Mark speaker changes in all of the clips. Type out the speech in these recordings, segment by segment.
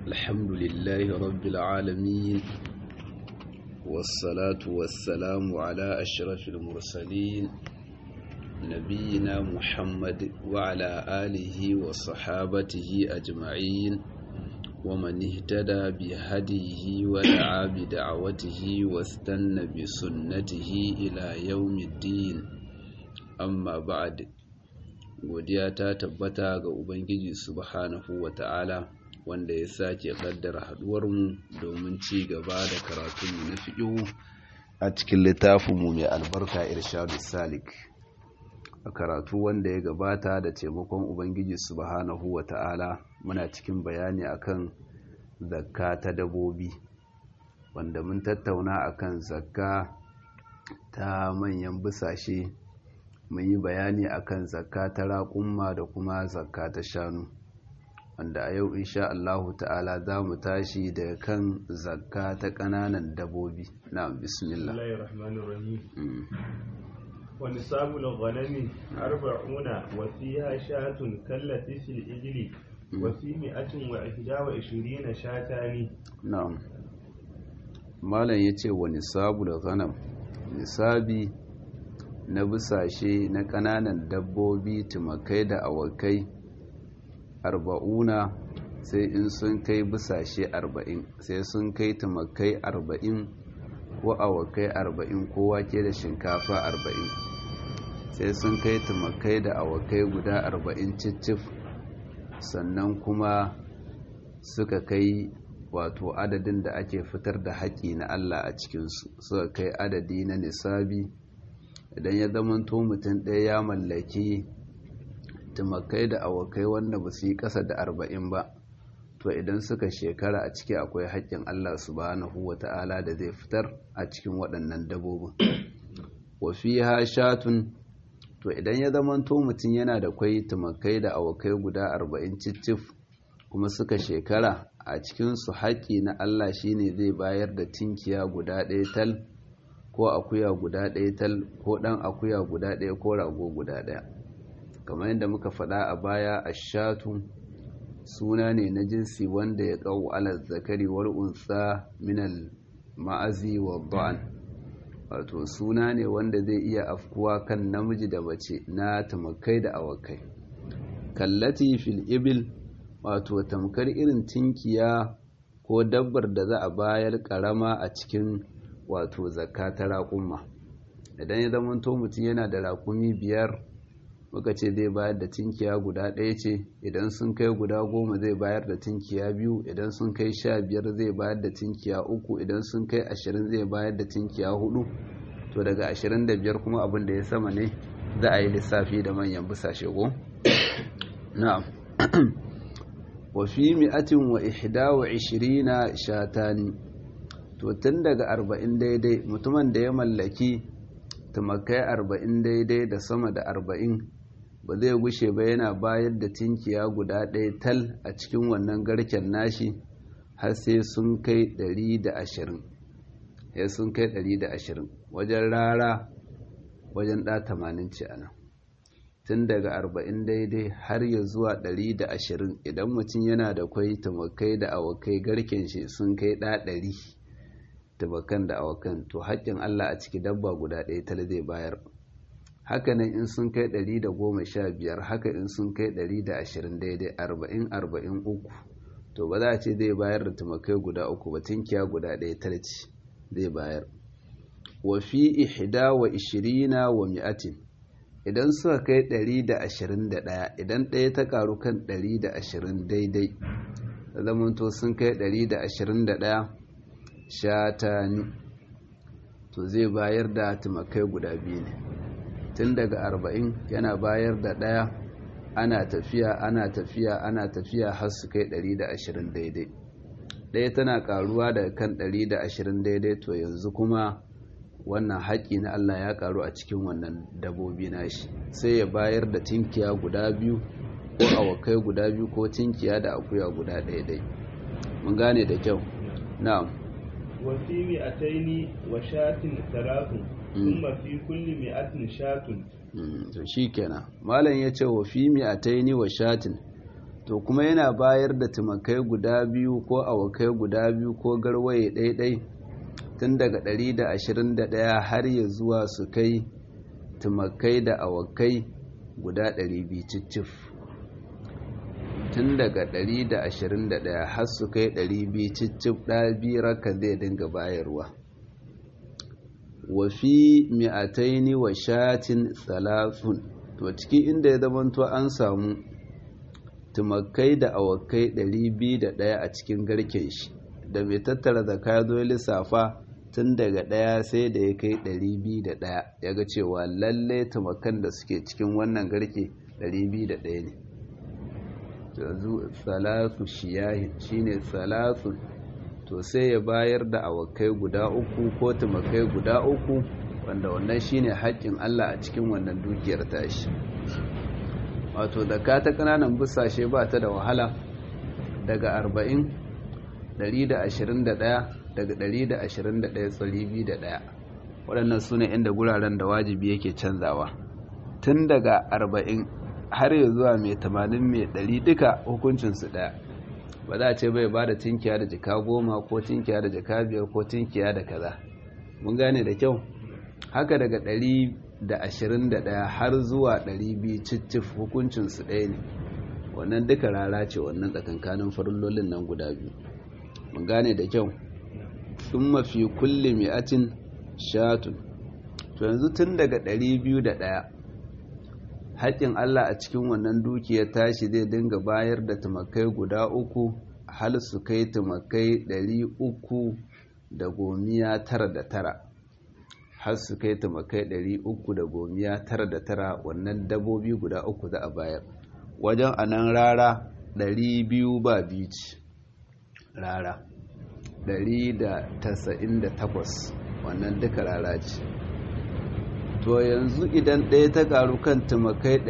Speaker 1: الحمد لله رب العالمين والصلاة والسلام على أشرف المرسلين نبينا محمد وعلى آله وصحابته أجمعين ومن اهتدى بهديه ودعا بدعوته واستنى بسنته إلى يوم الدين أما بعد godiya ta tabbata ga Ubangiji subhanahu wa ta'ala wanda ya sake kaddara haduwarmu domin ci gaba da karatunmu na fiƙihu a cikin littafinmu mai albarka irshadu salik a karatu wanda ya gabata da taimakon Ubangiji subhanahu wa ta'ala muna cikin bayani akan zakka ta dabobi wanda mun tattauna akan zakka ta manyan busashe mun yi bayani akan zakka ta raƙumma da kuma zakka ta shanu wanda a yau insha Allahu ta'ala za mu tashi daga kan zakka ta ƙananan dabobi na bismillah
Speaker 2: ونصاب الغنم أربعون وفيها شاة كالتي في الإجل وفي مئة وإحدى وعشرين شاتان
Speaker 1: na'am malam yace wa nisabul ghanam nisabi na busashe na ƙananan dabbobi tumakai da awakai arba'una sai in sun kai busashe arba'in sai sun kai tumakai arba'in ko awakai arba'in ko wake da shinkafa arba'in sai sun kai tumakai da awakai guda arba'in cicif sannan kuma suka kai wato adadin da ake fitar da haƙi na Allah a cikinsu suka kai adadi na nisabi idan ya zamanto mutum ɗaya ya mallaki tumakai da awakai wanda ba su yi ƙasa da arba'in ba to idan suka shekara a ciki akwai haƙƙin Allah subhanahu wa ta'ala da zai fitar a cikin waɗannan dabobin wa fiha shatun to idan ya zamanto mutum yana da kwai tumakai da awakai guda arba'in cicif kuma suka shekara a cikinsu haƙƙi na Allah shine zai bayar da tinkiya guda ɗaya tal ko akuya guda ɗaya tal ko ɗan akuya guda ɗaya ko rago guda ɗaya kamar yadda muka faɗa a baya a shatu suna ne na jinsi wanda ya ƙau ala zakari wal unsa minal ma'azi wa ba'an wato suna ne wanda zai iya afkuwa kan namiji da mace na tamakai da awakai kallati fil ibil wato tamkar irin tinkiya ko dabbar da za a bayar karama a cikin wato zakka ta raƙumma idan ya zama to mutum yana da raƙumi biyar muka ce zai bayar da tinkiya guda ɗaya ce idan sun kai guda goma zai bayar da tinkiya biyu idan sun kai sha biyar zai bayar da tinkiya uku idan sun kai ashirin zai bayar da tinkiya hudu to daga ashirin da biyar kuma abin da ya sama ne za a yi lissafi da manyan busashe go na'am wa fi mi'atin wa ihda wa ishirina shatani to tun daga arba'in daidai mutumin da ya mallaki tumakai arba'in daidai da sama da arba'in ba zai gushe ba yana bayar da tinkiya guda ɗaya tal a cikin wannan garken nashi har sai sun kai ɗari da ashirin sai sun kai ɗari da ashirin wajen rara wajen ɗa tamanin ce ana tun daga arba'in daidai har ya zuwa ɗari da ashirin idan mutum yana da kwai tumakai da awakai garken shi sun kai ɗa ɗari tumakan da awakan to haƙƙin Allah a ciki dabba guda ɗaya tal zai bayar hakanan in sun kai ɗari da goma sha biyar haka in sun kai ɗari da ashirin daidai arba'in arba'in uku to ba za a ce zai bayar da tumakai guda uku ba tinkiya guda ɗaya tal ce zai bayar wa fi ihda wa ishirina wa mi'atin idan suka kai ɗari da ashirin da ɗaya idan ɗaya ta ƙaru kan ɗari da ashirin daidai da zamanto sun kai ɗari da ashirin da ɗaya shatani to zai bayar da tumakai guda biyu ne tun daga arba'in yana bayar da ɗaya ana tafiya ana tafiya ana tafiya har su kai ɗari da ashirin daidai ɗaya tana ƙaruwa daga kan ɗari da ashirin daidai to yanzu kuma wannan haƙi na Allah ya ƙaru a cikin wannan dabobi nashi sai ya bayar da tinkiya guda biyu ko awakai guda biyu ko tinkiya da akuya guda ɗaya ɗai mun gane da kyau na'am
Speaker 2: وفي مئتين وشاة ثلاث ثم في كل مئة شاة
Speaker 1: to shikenan malam ya ce wa fi mi'ataini wa shatin to kuma yana bayar da tumakai guda biyu ko awakai guda biyu ko garwaye ɗaiɗai tun daga 121 har ya zuwa su kai tumakai da awakai guda 200 cicif tun daga 121 har su kai 200 cicif ɗabi raka zai dinga bayarwa wafi mi'ataini wa shatin salafun to ciki inda ya zamanto an samu tumakai da awakai 201 a cikin garken shi da mai tattara zaka ya zo lissafa tun daga ɗaya sai da ya kai 201 ya ga cewa lalle tumakan da suke cikin wannan garke 201 ne yanzu salatu shiyahin shine salatu to sai ya bayar da awakai guda uku ko tumakai guda uku wanda wannan shine haƙƙin Allah a cikin wannan dukiyar tashi wato ka ta ƙananan busashe ba ta da wahala daga 40 121 daga 121 tsari biyu da ɗaya waɗannan su ne inda guraren da wajibi yake canzawa tun daga 40 har ya zuwa mai 80 mai 100 duka hukuncinsu ɗaya ba za a ce bai ba da tinkiya da jika goma ko tinkiya da jika biyar ko tinkiya da kaza mun gane da kyau haka daga 121 har zuwa 200 cicif hukuncinsu ɗaya ne wannan duka rara ce wannan tsakankanin farillolin nan guda biyu mun gane da kyau sun mafi kulle mi'atin shatun to yanzu tun daga 201 haƙƙin Allah a cikin wannan dukiyar tashi zai dinga bayar da tumakai guda uku hal su kai tumakai 300 da gomiya tara da tara har su kai tumakai 300 da gomiya tara da tara wannan dabobi guda uku za a bayar wajen anan rara 200 ba bici rara 198 wannan duka rara ce to yanzu idan ɗaya ta karu kan tumakai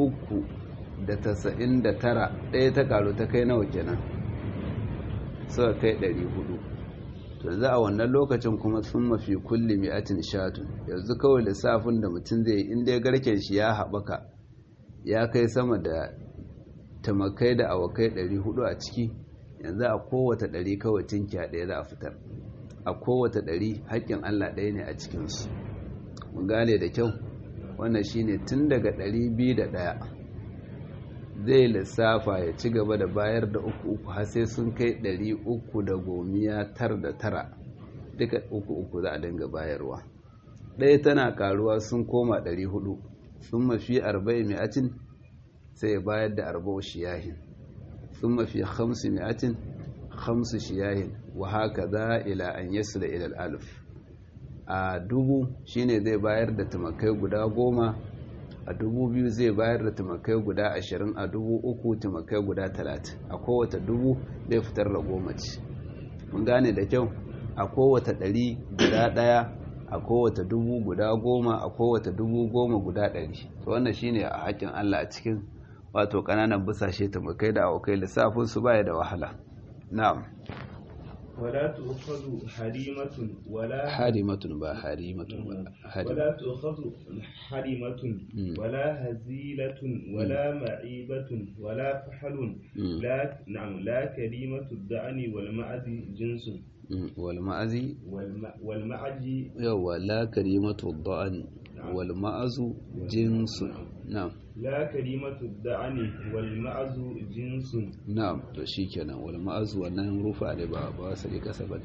Speaker 1: 399 ɗaya ta karu ta kai nawa kenan suka kai 400 to yanzu a wannan lokacin kuma sun mafi kulli mi'atin shatun yanzu kawai lissafin da mutum zai inda ya garken shi ya haɓaka ya kai sama da tumakai da awakai 400 a ciki yanzu a kowace ɗari kawai tinkiya ɗaya za a fitar a kowace ɗari haƙƙin Allah ɗaya ne a cikinsu mun gane da kyau wannan shine tun daga ɗari biyu da ɗaya zai lissafa ya ci gaba da bayar da uku uku har sai sun kai ɗari uku da gomiya tar da tara duka uku uku za a dinga bayarwa ɗaya tana karuwa sun koma ɗari hudu sun mafi arba'in mi'atin sai ya bayar da arba'u shiyahin ثم في خمسمائة خمس شياه وهكذا إلى أن يصل إلى الألف a dubu shine zai bayar da tumakai guda goma a dubu biyu zai bayar da tumakai guda ashirin a dubu uku tumakai guda talatin a kowace dubu zai fitar da goma ce mun gane da kyau a kowace ɗari guda ɗaya a kowace dubu guda goma a kowace dubu goma guda ɗari to wannan shine a haƙƙin allah a cikin wato kananan busashe tumakai da awakai lissafin su baya da wahala na'am
Speaker 2: wala tu'khadhu harimatun wala
Speaker 1: harimatun ba harimatun ba
Speaker 2: wala tu'khadhu harimatun wala hazilatun wala ma'ibatun wala fahlun la na'am la kalimatu da'ani wal ma'azi jinsun
Speaker 1: wal ma'azi
Speaker 2: wal ma'aji
Speaker 1: yawa la kalimatu da'ani wal ma'azu jinsun na'am
Speaker 2: la kalimatu da'ani wal ma'azu jinsun
Speaker 1: na'am to shikenan wal ma'azu wannan rufa ne ba ba sai kasa ba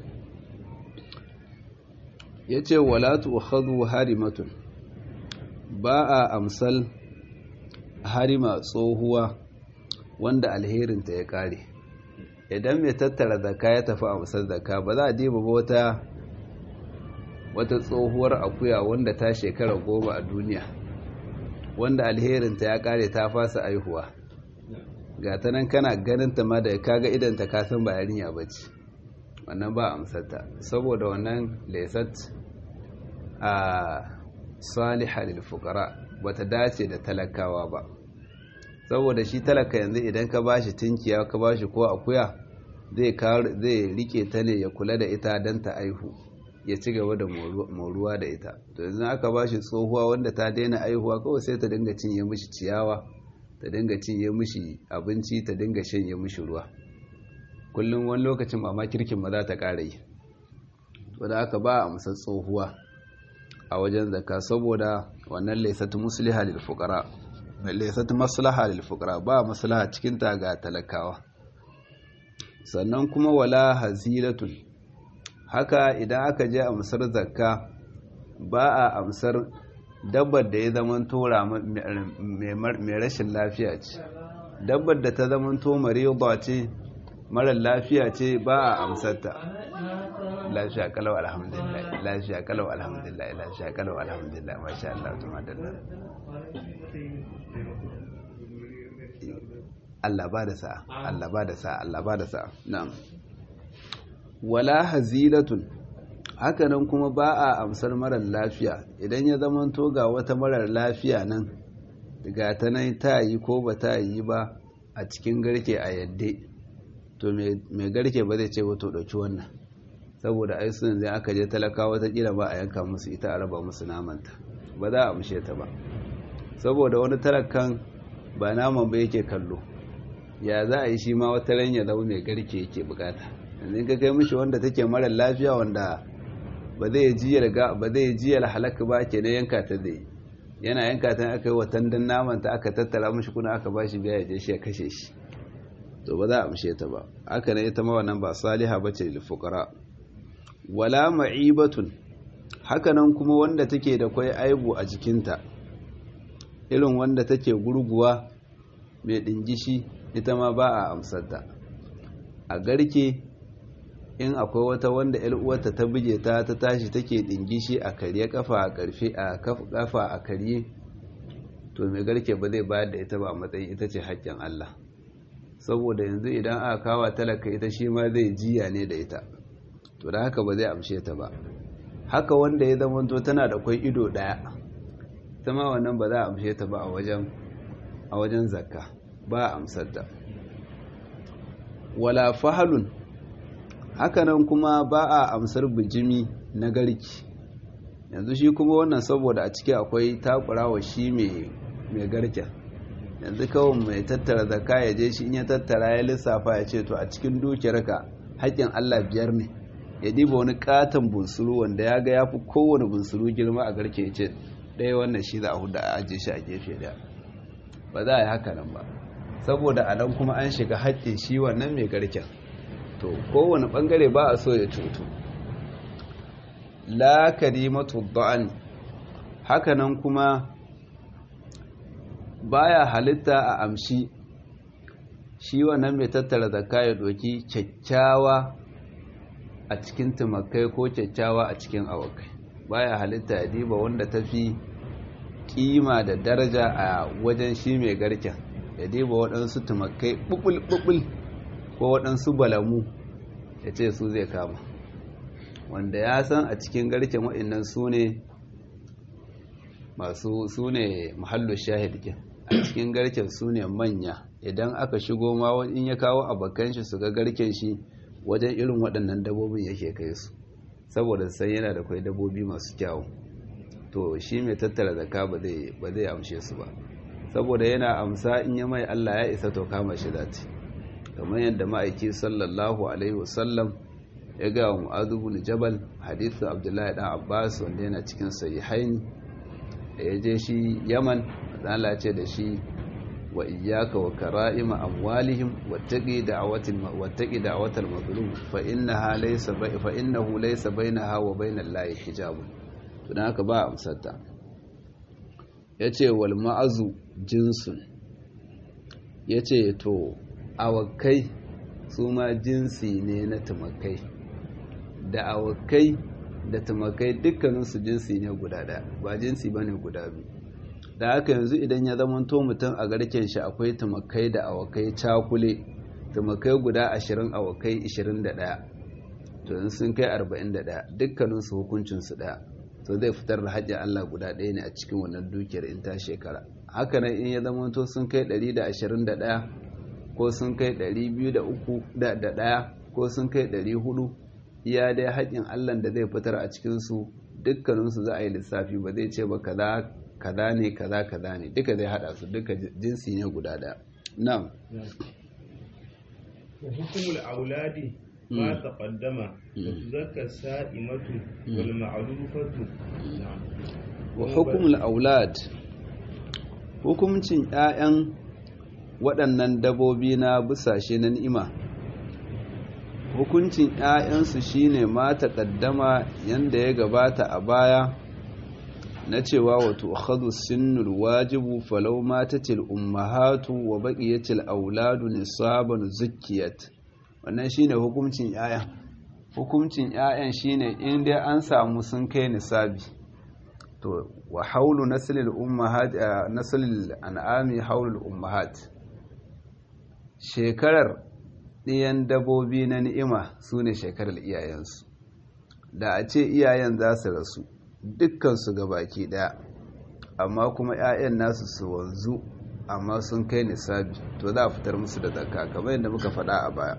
Speaker 1: yace wala tu'khadhu harimatun ba a amsal harima tsohuwa wanda alherinta ya kare idan mai tattara zakka ya tafi amsar zakka ba za a diba ba wata wata tsohuwar akuya wanda ta shekara goma a duniya wanda alherinta ya kare ta fasa aihuwa ga ta nan kana ganin ta ma da kaga idan ta kasan ba yarinya bace wannan ba amsarta saboda wannan laysat a salihah lil fuqara bata dace da talakawa ba saboda shi talaka yanzu idan ka bashi tinkiya ka bashi ko akuya zai zai rike ta ne ya kula da ita dan ta aihu ya ci gaba da moruwa da ita to yanzu aka ba shi tsohuwa wanda ta daina aihuwa kawai sai ta dinga cinye mishi ciyawa ta dinga cinye mishi abinci ta dinga shanye mishi ruwa kullum wani lokacin mama kirkin ma za ta ƙara yi wadda aka ba a musar tsohuwa a wajen zaka saboda wannan laisatu musliha lil fuqara laisatu maslaha lil fuqara ba maslaha cikin ta ga talakawa sannan kuma wala hazilatul haka idan aka je amsar zakka ba a amsar dabbar da ya zama tora mai rashin lafiya ce dabbar da ta zama to mariba ce marar lafiya ce ba a amsarta lafiya kalau alhamdulillah lafiya kalau alhamdulillah lafiya kalau alhamdulillah masha Allah tuma dalla Allah ba da sa'a Allah ba da sa'a Allah ba da sa'a na'am wala hazilatun hakanan kuma ba a amsar marar lafiya idan ya zama to ga wata marar lafiya nan ga ta nan ta yi ko ba ta yi ba a cikin garke a yadda to mai garke ba zai ce wato ɗauki wannan saboda ai sun zai aka je talaka watakila ba a yanka musu ita a raba musu namanta ba za a amshe ta ba saboda wani talakan ba naman ba yake kallo ya za a yi shi ma wata ran ya zama mai garke yake bukata yanzu ka kai mishi wanda take mara lafiya wanda ba zai jiyar ga ba zai jiyar halaka ba ke na yanka ta zai yana yanka ta aka yi watan dan naman ta aka tattara mishi kuna aka ba shi biya ya je shi ya kashe shi to ba za a amshe ta ba haka ne ita ma wannan ba saliha bace lil fuqara wala ma'ibatun hakanan kuma wanda take da kwai aibu a jikinta irin wanda take gurguwa mai dingishi ita ma ba a amsarta a garke in akwai wata wanda uwarta ta buge ta ta tashi take dingishi a karye kafa a karfe a kafa a karye to mai garke ba zai bayar da ita ba a matsayin ita ce haƙƙin Allah saboda yanzu idan aka kawa talaka ita shi ma zai jiya ne da ita to da haka ba zai amshe ta ba haka wanda ya zama to tana da kwai ido daya ta ma wannan ba za a amshe ta ba a wajen a wajen zakka ba a amsar ta wala fahalun hakanan kuma ba a amsar bijimi na garki yanzu shi kuma wannan saboda a ciki akwai takurawa shi mai garken yanzu kawai mai tattara zakka ya je shi in ya tattara ya lissafa ya ce to a cikin dukiyarka haƙƙin Allah biyar ne ya diba wani katon bunsuru wanda ya ga ya fi kowane bunsuru girma a garke ce ɗaya wannan shi za a huda a ajiye shi a gefe daya ba za a yi haka nan ba saboda a nan kuma an shiga haƙƙin shi wannan mai garken to kowane ɓangare ba a so ya cutu la karimatu ba'an haka nan kuma baya halitta a amshi shi wannan mai tattara zakka ya doki kyakkyawa a cikin tumakai ko kyakkyawa a cikin awakai baya halitta ya diba wanda ta fi kima da daraja a wajen shi mai garken ya diba waɗansu tumakai ɓuɓul ko waɗansu balamu ya ce su zai kama wanda ya san a cikin garken waɗannan su ne masu su ne mahallu shahidkin a cikin garken su ne manya idan aka shigo ma in ya kawo abokan shi su ga garken shi wajen irin waɗannan dabbobin yake kai su saboda sai yana da kwai dabbobi masu kyawu to shi mai tattara zaka ba zai amshe su ba saboda yana amsa in ya mai Allah ya isa to kama shi zati kamar yadda ma'aiki sallallahu alaihi wasallam ya ga wa mu'adhu bin jabal hadithu abdullahi dan abbas wanda yana cikin sahihaini da ya je shi yaman Allah ce da shi wa iyyaka wa kara'ima amwalihim wattaqi da'watil wattaqi da'watal mazlum fa innaha laysa fa innahu laysa bainaha wa bainal lahi hijabun to dan haka ba amsarta yace wal ma'azu jinsun yace to awakai su ma jinsi ne na tumakai da awakai da tumakai dukkaninsu jinsi ne guda ɗaya ba jinsi ba ne guda biyu da haka yanzu idan ya zamanto mutum a garken shi akwai tumakai da awakai cakule tumakai guda ashirin awakai ishirin da ɗaya to in sun kai arba'in da ɗaya dukkaninsu hukuncinsu ɗaya to zai fitar da hajji Allah guda ɗaya ne a cikin wannan dukiyar in ta shekara haka nan in ya zamanto sun kai ɗari da ashirin da ɗaya ko sun kai ɗari biyu da uku da ɗaya ko sun kai ɗari hudu iya dai haƙƙin allah da zai fitar a cikinsu dukkaninsu za a yi lissafi ba zai ce ba kaza kaza ne kaza kaza ne duka zai hada su duka jinsi ne guda daya na'am
Speaker 2: وحكم الأولاد ما تقدم وتزكى السائمة والمعلوفة نعم
Speaker 1: وحكم الأولاد hukumcin 'ya'yan waɗannan dabobi na busashe na ni'ima hukuncin 'ya'yansu shine ma taƙaddama yanda ya gabata a baya na cewa wato akhadhu sinnul wajibu falau matatil ummahatu wa baqiyatil auladu nisaban zukkiyat wannan shine hukuncin 'ya'ya hukuncin 'ya'yan shine in dai an samu sun kai nisabi to wa haulu naslil ummahat naslil an'ami haulul ummahat shekarar ɗiyan dabobi na ni'ima su ne shekarar iyayensu da a ce iyayen za su rasu dukkansu ga baki ɗaya amma kuma 'ya'yan nasu su wanzu amma sun kai nisabi to za a fitar musu da zakka kamar yadda muka faɗa a baya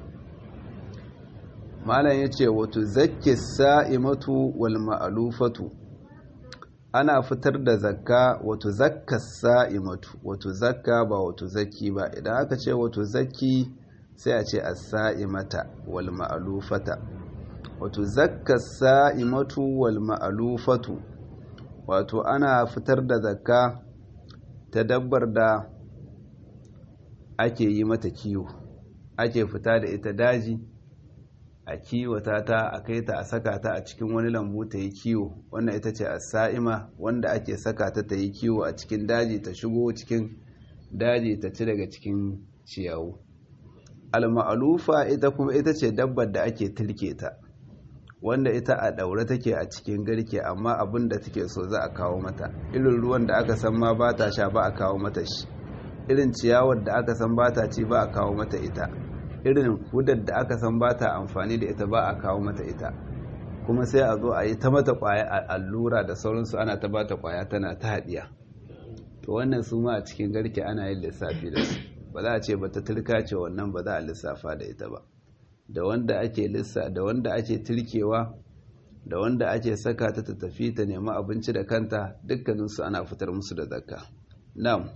Speaker 1: malam ya ce wato zakke sa'imatu wal ma'alufatu ana fitar da zakka wato zakka sa'imatu wato zakka ba wato zaki ba idan aka ce wato zaki sai a ce as-sa'imata wal ma'alufata wato zakka sa'imatu wal ma'alufatu wato ana fitar da zakka ta dabbar da ake yi mata kiwo ake fita da ita daji a kiwata ta a kai ta a saka ta a cikin wani lambu ta yi kiwo wannan ita ce as-sa'ima wanda ake saka ta ta yi kiwo a cikin daji ta shigo cikin daji ta ci daga cikin ciyawu al-ma'lufa ita kuma ita ce dabbar da ake tilke ta wanda ita a daure take a cikin garke amma abin da take so za a kawo mata irin ruwan da aka san ma ba ta sha ba a kawo mata shi irin ciyawar da aka san ba ta ci ba a kawo mata ita irin hudar da aka san ba ta amfani da ita ba a kawo mata ita kuma sai a zo a yi ta mata kwaya a allura da sauransu ana ta bata kwaya tana ta haɗiya to wannan su ma a cikin garke ana yin lissafi da su ba za a ce ba ta turka ce wannan ba za a lissafa da ita ba da wanda ake lissa da wanda ake turkewa da wanda ake saka ta ta tafi ta nemi abinci da kanta dukkaninsu ana fitar musu da zakka na'am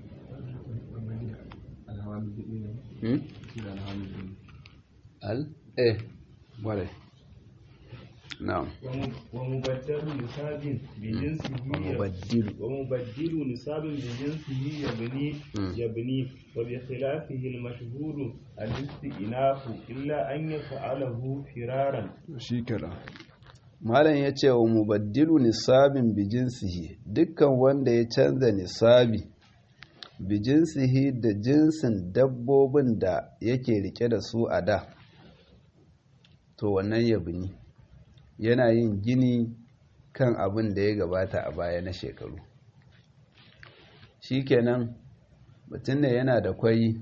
Speaker 1: al eh wale na'am
Speaker 2: ومبدل نصاب بجنسه
Speaker 1: ومبدل.
Speaker 2: ومبدل نصاب بجنسه يبني يبني وبخلافه المشهور الاستئناف إلا أن يفعله فرارا
Speaker 1: shikenan malam ya ce wa mubaddilu nisabin bijinsihi dukkan wanda ya canza nisabi bijinsihi da jinsin dabbobin da yake rike da su a da to wannan yabini yana yin gini kan abin da ya gabata a baya na shekaru shikenan mutum ne yana da kwai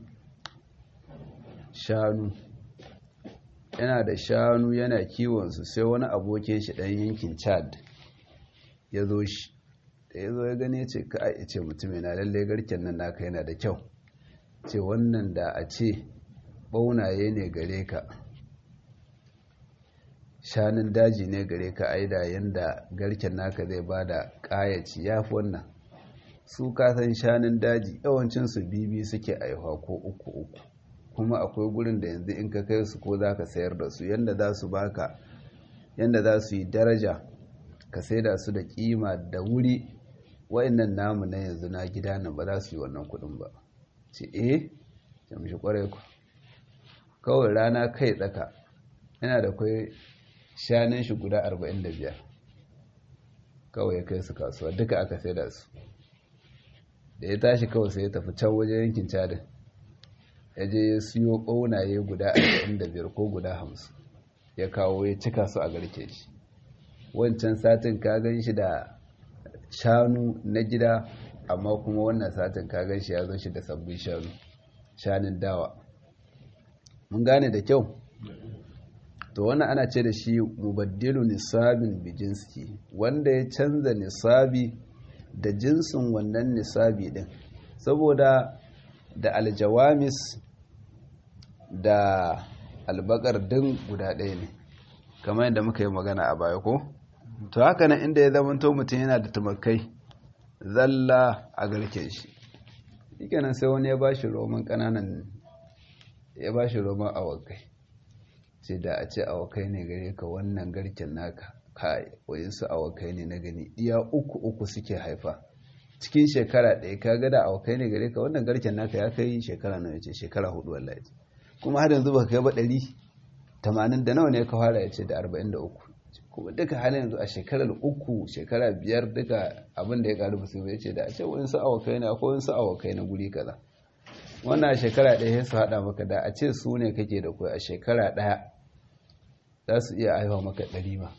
Speaker 1: shanu yana da shanu yana kiwonsu sai wani abokin shi ɗan yankin chad ya zo shi da ya zo ya gane ce ka a ce mutum yana lalle garken nan naka yana da kyau ce wannan da a ce ɓaunaye ne gare ka shanun daji ne gare ka aida yanda garken naka zai ba da ƙayaci ya fi wannan su kasan shanun daji yawancinsu bibi suke aihuwa ko uku uku kuma akwai gurin da yanzu in ka kai su ko za ka sayar da su yanda za su baka yanda za su yi daraja ka saida su da kima da wuri wa'annan namu na yanzu na gida nan ba za su yi wannan kudin ba ce eh ya mishi kwarai ku kawai rana kai tsaka yana da kwai shanun shi guda 45 kawai ya kai su kasuwa duka aka saida su da ya tashi kawai sai ya tafi can wajen yankin cadin ya je ya siyo ƙaunaye guda 45 ko guda 50 ya kawo ya cika su a garke shi wancan satin ka gan shi da shanu na gida amma kuma wannan satin ka gan shi ya zo shi da sabbin shanu shanun dawa mun gane da kyau to wannan ana ce da shi mubaddilu nisabin bijinski wanda ya canza nisabi da jinsin wannan nisabi din saboda da aljawamis da albakar din guda ɗaya ne kamar yadda muka yi magana a baya ko to haka nan inda ya zamanto mutum yana da tumakai zalla a garken shi shikenan sai wani ya bashi roman kananan ya bashi roman awakai sai da a ce awakai ne gare ka wannan garken naka kai wayansu awakai ne na gani iya uku uku suke haifa cikin shekara ɗaya ka ga da awakai ne gare ka wannan garken naka ya kai shekara na yace shekara hudu wallahi kuma har yanzu baka kai ba ɗari tamanin da nawa ne ka fara ya ce da arba'in da uku kuma duka halin yanzu a shekarar uku shekara biyar duka abin da ya karu musu ya ce da a ce wani su awakai na akwai wani awakai na guri kaza wannan a shekara ɗaya sai su haɗa maka da a ce su ne kake da kuwa a shekara ɗaya za su iya aiwa maka ɗari ba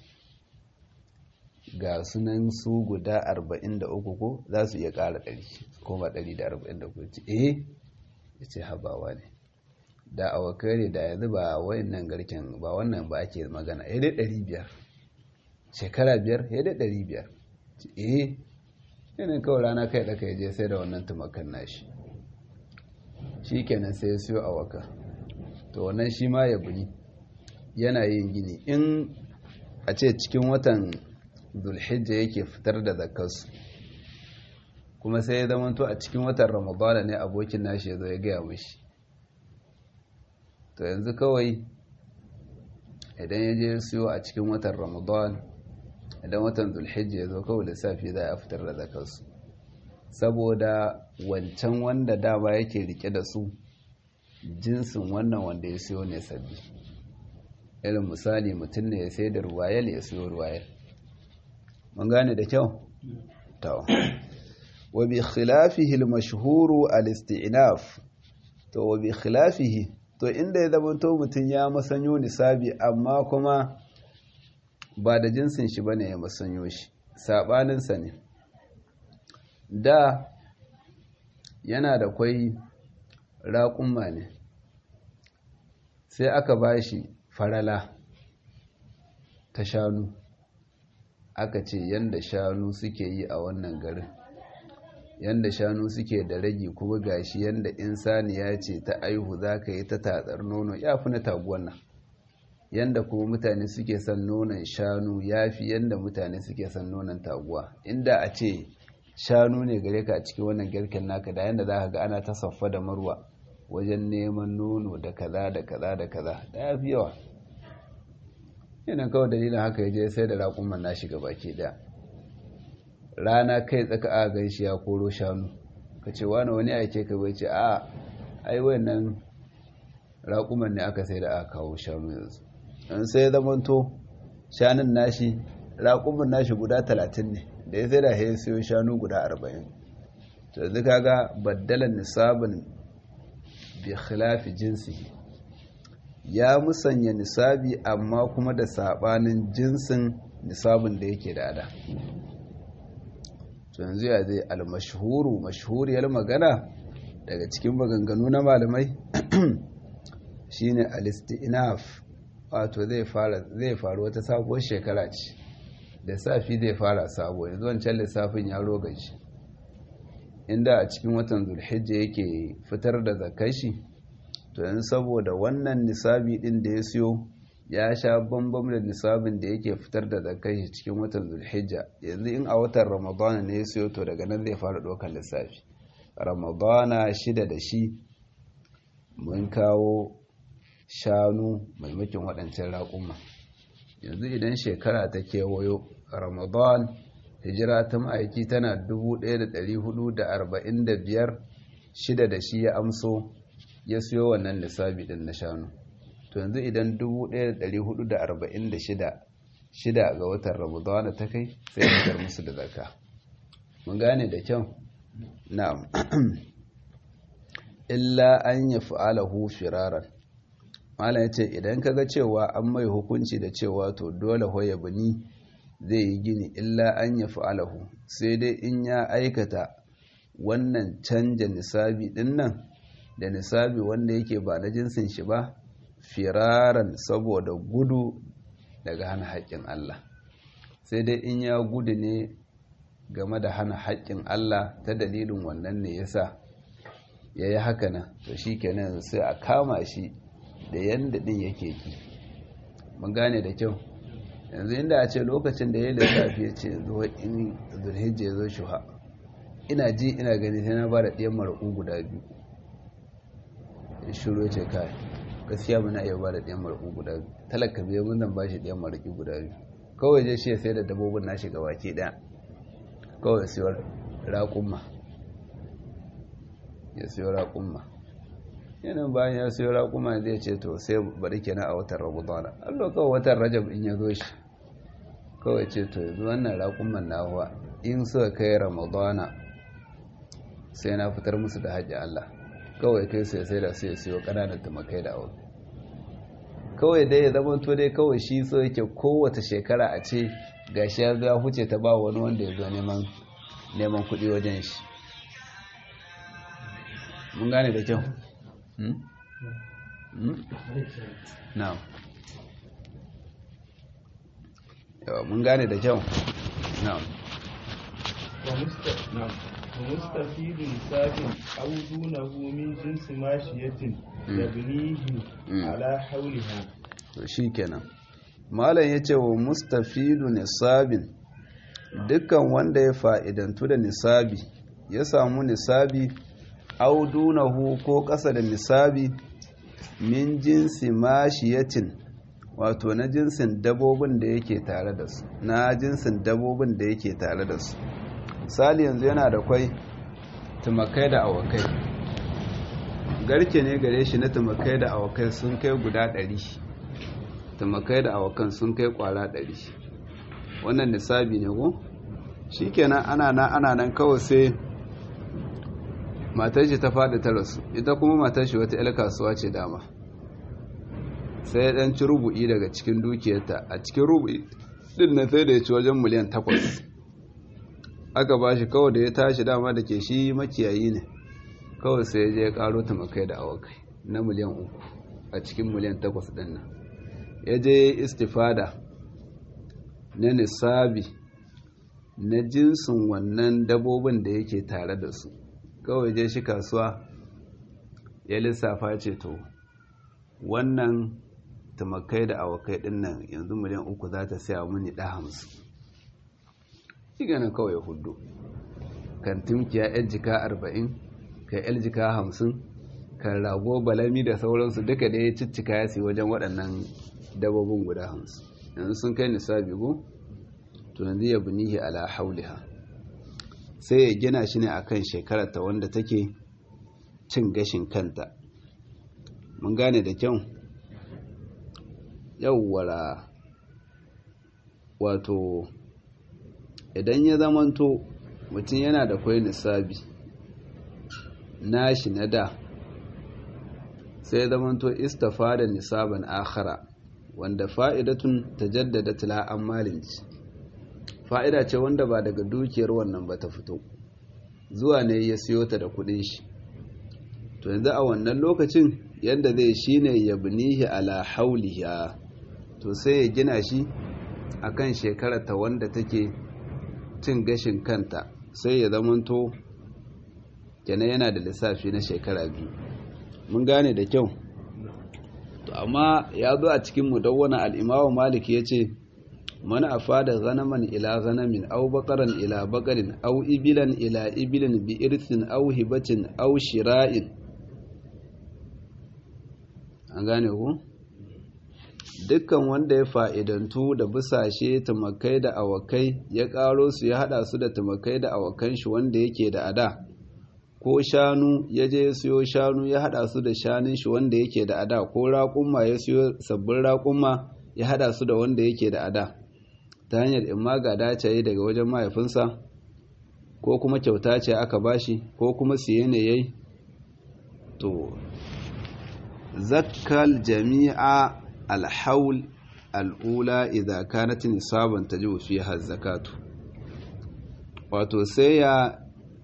Speaker 1: ga sunan su guda arba'in da uku ko za su iya ƙara ɗari koma ɗari da arba'in da uku ce eh ya ce habawa ne da awakai ne da yanzu ba wayannan garken ba wannan ba ake magana ya dai ɗari biyar shekara biyar ya dai ɗari biyar eh yanayin kawai rana kai ɗaka ya je sai da wannan tumakan nashi shi kenan sai ya siyo awaka to wannan shi ma ya buni yana yin gini in a ce cikin watan zulhijja yake fitar da zakarsu kuma sai ya zamanto a cikin watan ramadana ne abokin nashi ya zo ya gaya mashi to yanzu kawai idan ya je siyo a cikin watan ramadan idan watan zulhijja ya zo kawai lissafi za a fitar da zakarsu saboda wancan wanda dama yake rike da su jinsin wannan wanda ya siyo ne sabbi irin misali mutum ne ya sai da ruwayel ya siyo ruwayel mun gane da kyau to wa bi khilafihi al-mashhuru al-isti'naf to wa bi khilafihi to inda ya zama to mutum ya masanyo nisabi amma kuma ba da jinsin shi bane ya masanyo shi sabaninsa ne da yana da kwai raƙumma ne sai aka ba shi farala ta shanu aka ce yanda shanu suke yi a wannan garin yanda shanu suke da ragi kuma gashi yanda insaniya ce ta aihu za ka yi ta tatsar nono ya fi na taguwan nan yanda kuma mutane suke son nonon shanu ya fi yanda mutane suke son nonon taguwa inda a ce shanu ne gare ka a cikin wannan garken naka da yanda za ka ga ana ta saffa da marwa wajen neman nono da kaza da kaza da kaza da ya fi yawa yana kawai dalilin haka ya je sai da raƙumman na shiga baki ɗaya rana kai tsaka a gan shi ya koro shanu ka ce wani wani aike ka bai ce a ai wannan raƙuman ne aka sai da aka kawo shanu yanzu in sai zamanto shanun nashi raƙuman nashi guda talatin ne da ya sai da ya siyo shanu guda arba'in to yanzu kaga baddalan nisabin bi khilafi jinsi ya musanya nisabi amma kuma da sabanin jinsin nisabin da yake da ada to yanzu ya zai almashhuru mashhuriyar magana daga cikin maganganu na malamai shine al-istinaf wato zai fara zai faru wata sabuwar shekara ce da safi zai fara sabo yanzu wancan lissafin ya rogaci inda a cikin watan zulhijja yake fitar da zakashi to yanzu saboda wannan nisabi din da ya siyo ya sha bambam da nisabin da yake fitar da zakashi cikin watan zulhijja yanzu in a watan ramadana ne ya siyo to daga nan zai fara ɗaukar lissafi ramadana shida da shi mun kawo shanu maimakin waɗancan raƙuma yanzu idan shekara ta kewayo ramadan hijira ta ma'aiki tana 1445 shida da shi ya amso ya siyo wannan lissabi din na shanu to yanzu idan 1446 shida ga watan ramadana ta kai sai fitar musu da zaka mun gane da kyau na'am illa an ya fa'alahu firaran malam ya ce idan kaga cewa an mai hukunci da cewa to dole hoya bani zai yi gini illa an ya fa'alahu sai dai in ya aikata wannan canja nisabi din nan da nisabi wanda yake ba na jinsin shi ba firaran saboda gudu daga hana haƙƙin Allah sai dai in ya gudu ne game da hana haƙƙin Allah ta dalilin wannan ne yasa ya yi haka nan to shi kenan sai a kama shi da yanda ɗin yake ki mun gane da kyau yanzu inda a ce lokacin da ya lissafi ya ce zuwa in zulhijja ya zo shuha ina ji ina gani sai na ba da ɗiyan maraƙu guda biyu ya shiro ce kai gaskiya ba na iya ba da ɗiyan maraƙu guda biyu talaka biyu mun zan ba shi ɗiyan maraƙi guda biyu kawai je shi ya sai da dabbobin nashi ga baki ɗaya kawai siyo raƙumma ya siyo raƙumma yanin bayan ya siyo raƙumma zai ce to sai bari kenan a watan ramadana allo kawai watan rajab in ya zo shi kawai ce to yanzu wannan raƙumman na huwa in suka kai ramadana sai na fitar musu da haƙƙi Allah kawai kai sai sai da sai siyo ƙananan tumakai da aure kawai dai ya zama to dai kawai shi so yake kowace shekara a ce gashi ya zo ya huce ta ba wani wanda ya zo neman neman kuɗi wajen shi mun gane da kyau na'am yawa mun gane da kyau na'am
Speaker 2: ومستفيد ساف أو دونه من جنس ماشية يبنيه على حولها
Speaker 1: shi kenan malam ya ce wa mustafidu nisabin dukkan wanda ya fa'idantu da nisabi ya samu nisabi audunahu ko ƙasa da nisabi min jinsi mashiyatin wato na jinsin dabobin da yake tare da su na jinsin dabobin da yake tare da su misali yanzu yana da kwai tumakai da awakai garke ne gare shi na tumakai da awakai sun kai guda ɗari tumakai da awakan sun kai kwara ɗari wannan nisabi ne ko shi kenan ana nan ana nan kawai sai matar shi ta faɗi ta rasu ita kuma matar shi wata 'yar kasuwa ce dama sai ɗan ci rubu'i daga cikin dukiyarta a cikin rubu'i ɗin na sai da ya ci wajen miliyan takwas aka ba shi kawai da ya tashi dama da ke shi makiyayi ne kawai sai ya je ya ƙaro tumakai da awakai na miliyan uku a cikin miliyan takwas ɗin nan ya je istifada na nisabi na jinsin wannan dabobin da yake tare da su kawai je shi kasuwa ya lissafa ce to wannan tumakai da awakai din nan yanzu miliyan uku za ta siya mini ɗa hamsin shi ganin kawai ya hudu kan timkiya yan jika arba'in kan yan jika hamsin kan rago balami da sauransu duka da ya ciccika ya siya wajen waɗannan dabobin guda hamsin yanzu sun kai nisabi go to yanzu ya bunihi ala hauliha sai ya gina shi ne akan shekararta wanda take cin gashin kanta mun gane da kyau yawwara wato idan ya zamanto mutum yana da kwai nisabi nashi na da sai ya zamanto istafa da nisaban akhara wanda fa'idatun ta jaddada tila'an malinci fa'ida ce wanda ba daga dukiyar wannan ba ta fito zuwa ne ya siyo ta da kudin shi to yanzu a wannan lokacin yadda zai shi ne ya binihi ala hauliya to sai ya gina shi a kan shekarata wanda take cin gashin kanta sai ya zamanto kenan yana da lissafi na shekara biyu mun gane da kyau to amma ya zo a cikin mudawwana al-imamu malik yace man afada ghanaman ila ghanamin aw baqaran ila baqarin aw ibilan ila ibilin bi irthin aw hibatin aw shira'in an gane ku dukkan wanda ya fa'idantu da busashe tumakai da awakai ya karo su ya hada su da tumakai da awakan shi wanda yake da ada ko shanu ya je ya siyo shanu ya hada su da shanun shi wanda yake da ada ko raƙumma ya siyo sabbin raƙumma ya hada su da wanda yake da ada ta hanyar in ma ga dace daga wajen mahaifinsa ko kuma kyauta ce aka bashi ko kuma siye ne yayi to zakkal jami'a alhaul al'ula idza kanat nisaban tajibu fiha zakatu wato sai ya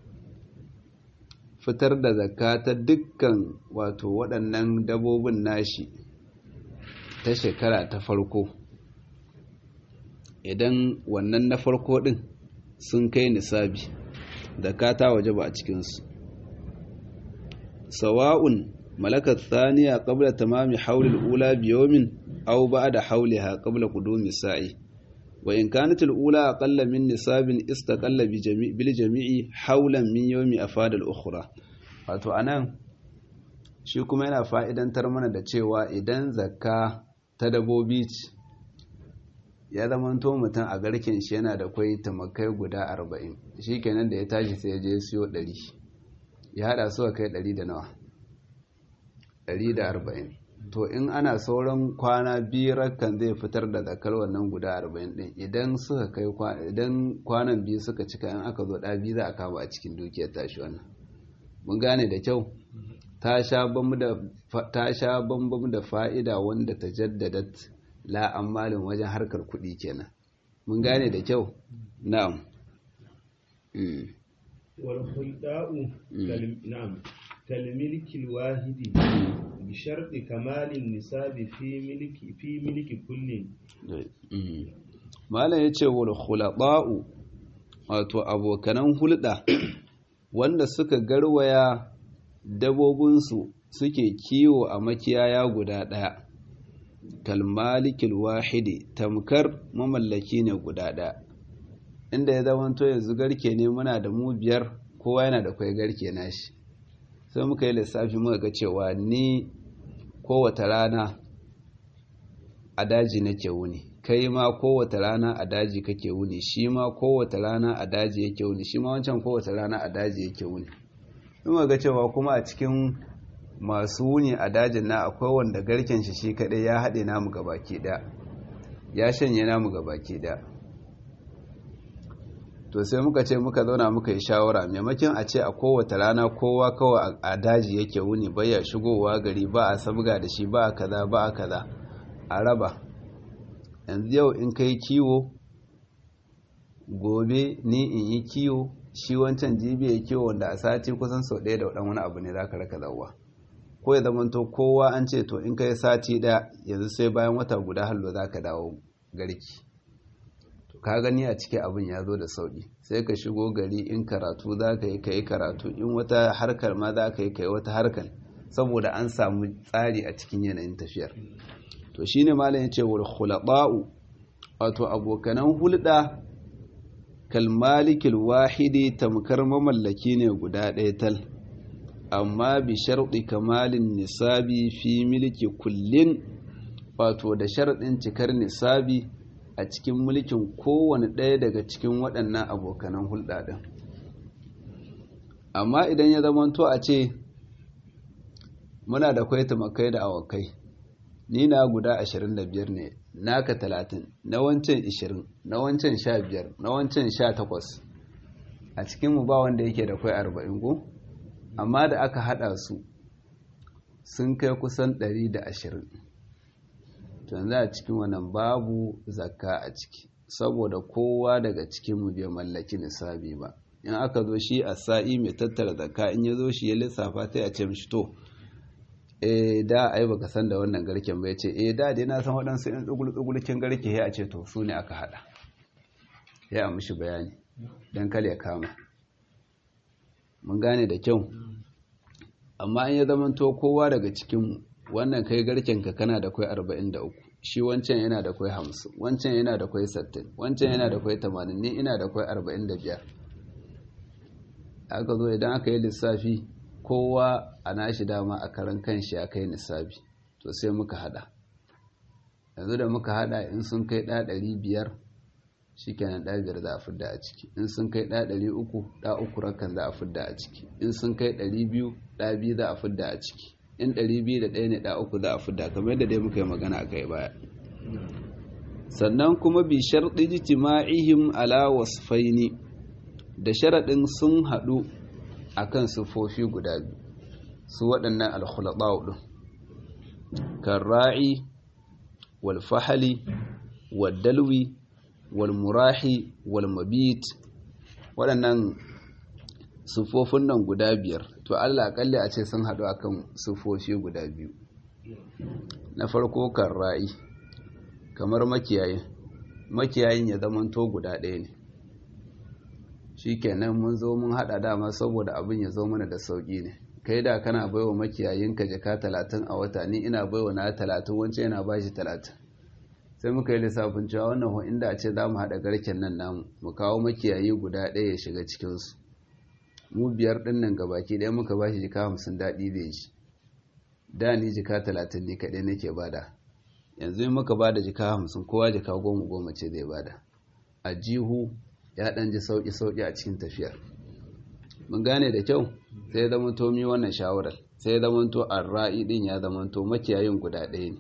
Speaker 1: fitar da zakka ta dukkan wato waɗannan dabobin nashi ta shekara ta farko idan wannan na farko ɗin sun kai nisabi zakka ta waje ba a cikinsu sawa'un malakar thaniya qabla tamami haulil ula biyomin aw ba'da hauliha qabla qudumi sa'i wa in kanat al-ula aqalla min nisabin istaqalla bi jami' bil jami'i hawlan min yawmi afada al-ukhra wato anan shi kuma yana fa'idantar mana da cewa idan zakka ta dabobi ya zamanto mutum a garken shi yana da kwai tamakai guda arba'in shi kenan da ya tashi sai ya je siyo ɗari ya haɗa su kai ɗari da nawa ɗari da arba'in to in ana sauran kwana biyar kan zai fitar da zakar wannan guda arba'in ɗin idan suka kai idan kwanan biyu suka cika in aka zo ɗa biyu za a kama a cikin dukiyar tashi wannan mun gane da kyau ta sha bambam da fa'ida wanda ta jaddadat la'ammalin wajen harkar kuɗi kenan mun gane da kyau na'am
Speaker 2: والخيطاء نعم كالملك الواحد بشرط كمال النساب في ملك في ملك كل
Speaker 1: mala yace wal khulaqa'u wato abokanan hulɗa wanda suka garwaya dabobinsu suke kiwo a makiyaya guda ɗaya kalmalikil wahidi tamkar mamallaki ne guda ɗaya inda ya zamanto yanzu garke ne muna da mu biyar kowa yana da kwai garke nashi sai muka yi lissafi muka ga cewa ni kowace rana a daji nake wuni kai ma kowace rana a daji kake wuni shi ma kowace rana a daji yake wuni shi ma wancan kowace rana a daji yake wuni muka ga cewa kuma a cikin masu wuni a dajin na akwai wanda garken shi shi kadai ya haɗe namu gabaki ɗaya ya shanye namu gabaki ɗaya to sai muka ce muka zauna muka yi shawara maimakon a ce a kowace rana kowa kawai a daji yake wuni baya shigowa gari ba a sabga da shi ba a kaza ba a kaza a raba yanzu yau in kai kiwo gobe ni in yi kiwo shi wancan jibi ya kiwo wanda a sati kusan sau ɗaya da waɗan wani abu ne za ka raka zauwa ko ya zamanto kowa an ce to in kai sati ɗaya yanzu sai bayan wata guda hallo za ka dawo garki ka gani a ciki abin ya zo da sauƙi sai ka shigo gari in karatu za ka yi ka yi karatu in wata harkar ma za ka yi ka yi wata harkar saboda an samu tsari a cikin yanayin tafiyar to shi ne malam ya ce wal khulaba'u wato abokanan hulɗa kalmalikil wahidi tamkar mamallaki ne guda ɗaya tal amma bi sharɗi kamalin nisabi fi milki kullin wato da sharɗin cikar nisabi a cikin mulkin kowane ɗaya daga cikin waɗannan abokanan hulɗa ɗin amma idan ya zamanto a ce muna da kwai tumakai da awakai ni na guda 25 ne naka 30 na wancan 20 na wancan 15 na wancan 18 a cikinmu ba wanda yake da kwai 40 ko amma da aka hada su sun kai kusan 120 yanzu a cikin wannan babu zakka a ciki saboda kowa daga cikinmu bai mallaki nisabi ba in aka zo shi a sa'i mai tattara zakka in ya zo shi ya lissafa sai a ce mishi to eh da ai baka san da wannan garken ba yace eh da dai na san waɗansu in tsugul tsugulkin garke ya ce to su ne aka hada ya mishi bayani dan kale ya kama mun gane da kyau amma in ya zamanto kowa daga cikinmu wannan kai garkenka kana da kwai 43 shi wancan yana da kwai 50 wancan yana da kwai 60 wancan yana da kwai 80 ni ina da kwai 45 aka zo idan aka yi lissafi kowa a nashi dama a karan kanshi ya kai nisabi to sai muka hada yanzu da muka hada in sun kai ɗa 500 shi kenan ɗa biyar za a fidda a ciki in sun kai ɗa 300 ɗa uku rakan za a fidda a ciki in sun kai 200 ɗa biyu za a fidda a ciki in ɗari biyu da ɗaya ne ɗa uku za a fidda kamar yadda dai muka yi magana a kai baya sannan kuma bi sharɗi jitima'ihim ala wasfaini da sharaɗin sun haɗu a kan siffofi guda biyu su waɗannan alkhulaɓawa ɗin kan ra'i wal fahali wal dalwi wal murahi wal mabit waɗannan siffofin nan guda biyar to Allah akalli a ce sun haɗu akan siffofi guda biyu na farko kan ra'i kamar makiyayin makiyayin ya zamanto guda ɗaya ne shikenan mun zo mun haɗa dama saboda abin ya zo mana da sauƙi ne kai da kana baiwa makiyayinka jaka talatin a wata ni ina baiwa na talatin wancan yana bashi talatin sai muka yi lissafin cewa wannan inda a ce za mu haɗa garken nan namu mu kawo makiyayi guda ɗaya ya shiga cikinsu mu biyar ɗin nan gabaki ɗaya muka ba shi jika hamsin daɗi zai ji da ni jika talatin ne kaɗai nake bada yanzu in muka bada jika hamsin kowa jika goma goma ce zai bada a jihu ya ɗan ji sauƙi sauƙi a cikin tafiyar mun gane da kyau sai zama to mi wannan shawarar sai zama to arra'i ɗin ya zama to makiyayin guda ɗaya ne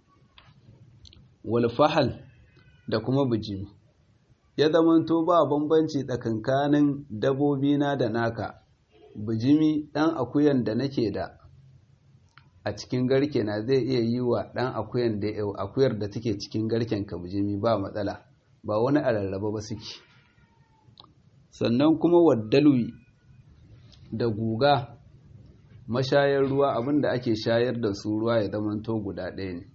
Speaker 1: walfahal da kuma bijimi ya zama to ba bambanci tsakankanin dabobina da naka bijimi ɗan akuyan da nake da a cikin garke na zai iya yi wa ɗan akuyan da akuyar da take cikin garken ka bijimi ba matsala ba wani a rarraba ba suke sannan kuma waddalwi da guga mashayar ruwa abinda ake shayar da su ruwa ya zamanto guda ɗaya ne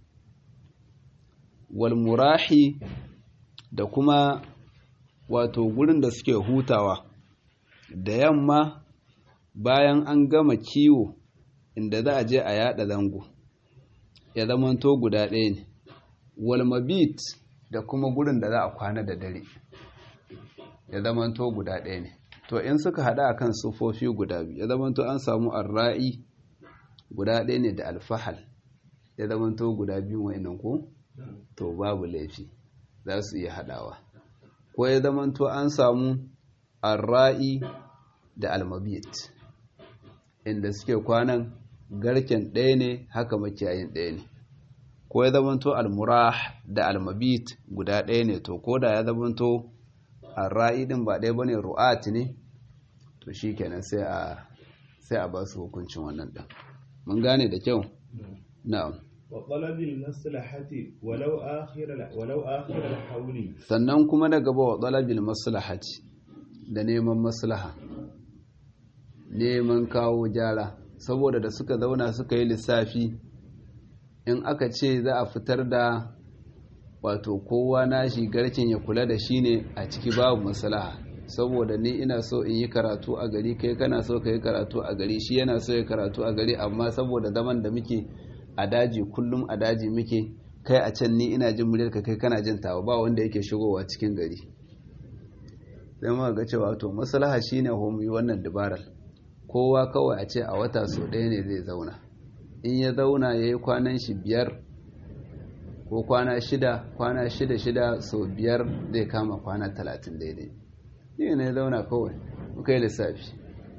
Speaker 1: walmurahi da kuma wato gurin da suke hutawa da yamma bayan an gama kiwo inda za a je a yada zango ya zamanto guda ɗaya ne walmabit da kuma gurin da za a kwana da dare ya zamanto guda ɗaya ne to in suka haɗa akan sufofi guda biyu ya zamanto an samu arra'i guda ɗaya ne da alfahal ya zamanto guda biyu wa'annan ko to babu laifi za su iya haɗawa ko ya zamanto an samu arra'i da almabit inda suke kwanan garken ɗaya ne haka makiyayin ɗaya ne ko ya zamanto almurah da almabit guda ɗaya ne to ko da ya zamanto arra'i din ba ɗaya bane ru'at ne to shikenan sai a sai a ba su hukuncin wannan ɗin mun gane da kyau na'am
Speaker 2: wa talabil maslahati walau akhir walau akhir al
Speaker 1: sannan kuma da gaba wa talabil maslahati da neman maslaha neman kawo gyara saboda da suka zauna suka yi lissafi in aka ce za a fitar da wato kowa nashi garken ya kula da shi ne a ciki babu maslaha saboda ni ina so in yi karatu a gari kai kana so ka yi karatu a gari shi yana so ya karatu a gari amma saboda zaman da muke a daji kullum a daji muke kai a can ni ina jin muryarka kai kana jin tawa ba wanda yake shigowa cikin gari sai muka ga cewa to maslaha shine ho yi wannan dabarar kowa kawai a ce a wata so ɗaya ne zai zauna in ya zauna ya yi kwanan shi biyar ko kwana shida kwana shida shida so biyar zai kama kwana talatin daidai ne ne zauna kawai muka yi lissafi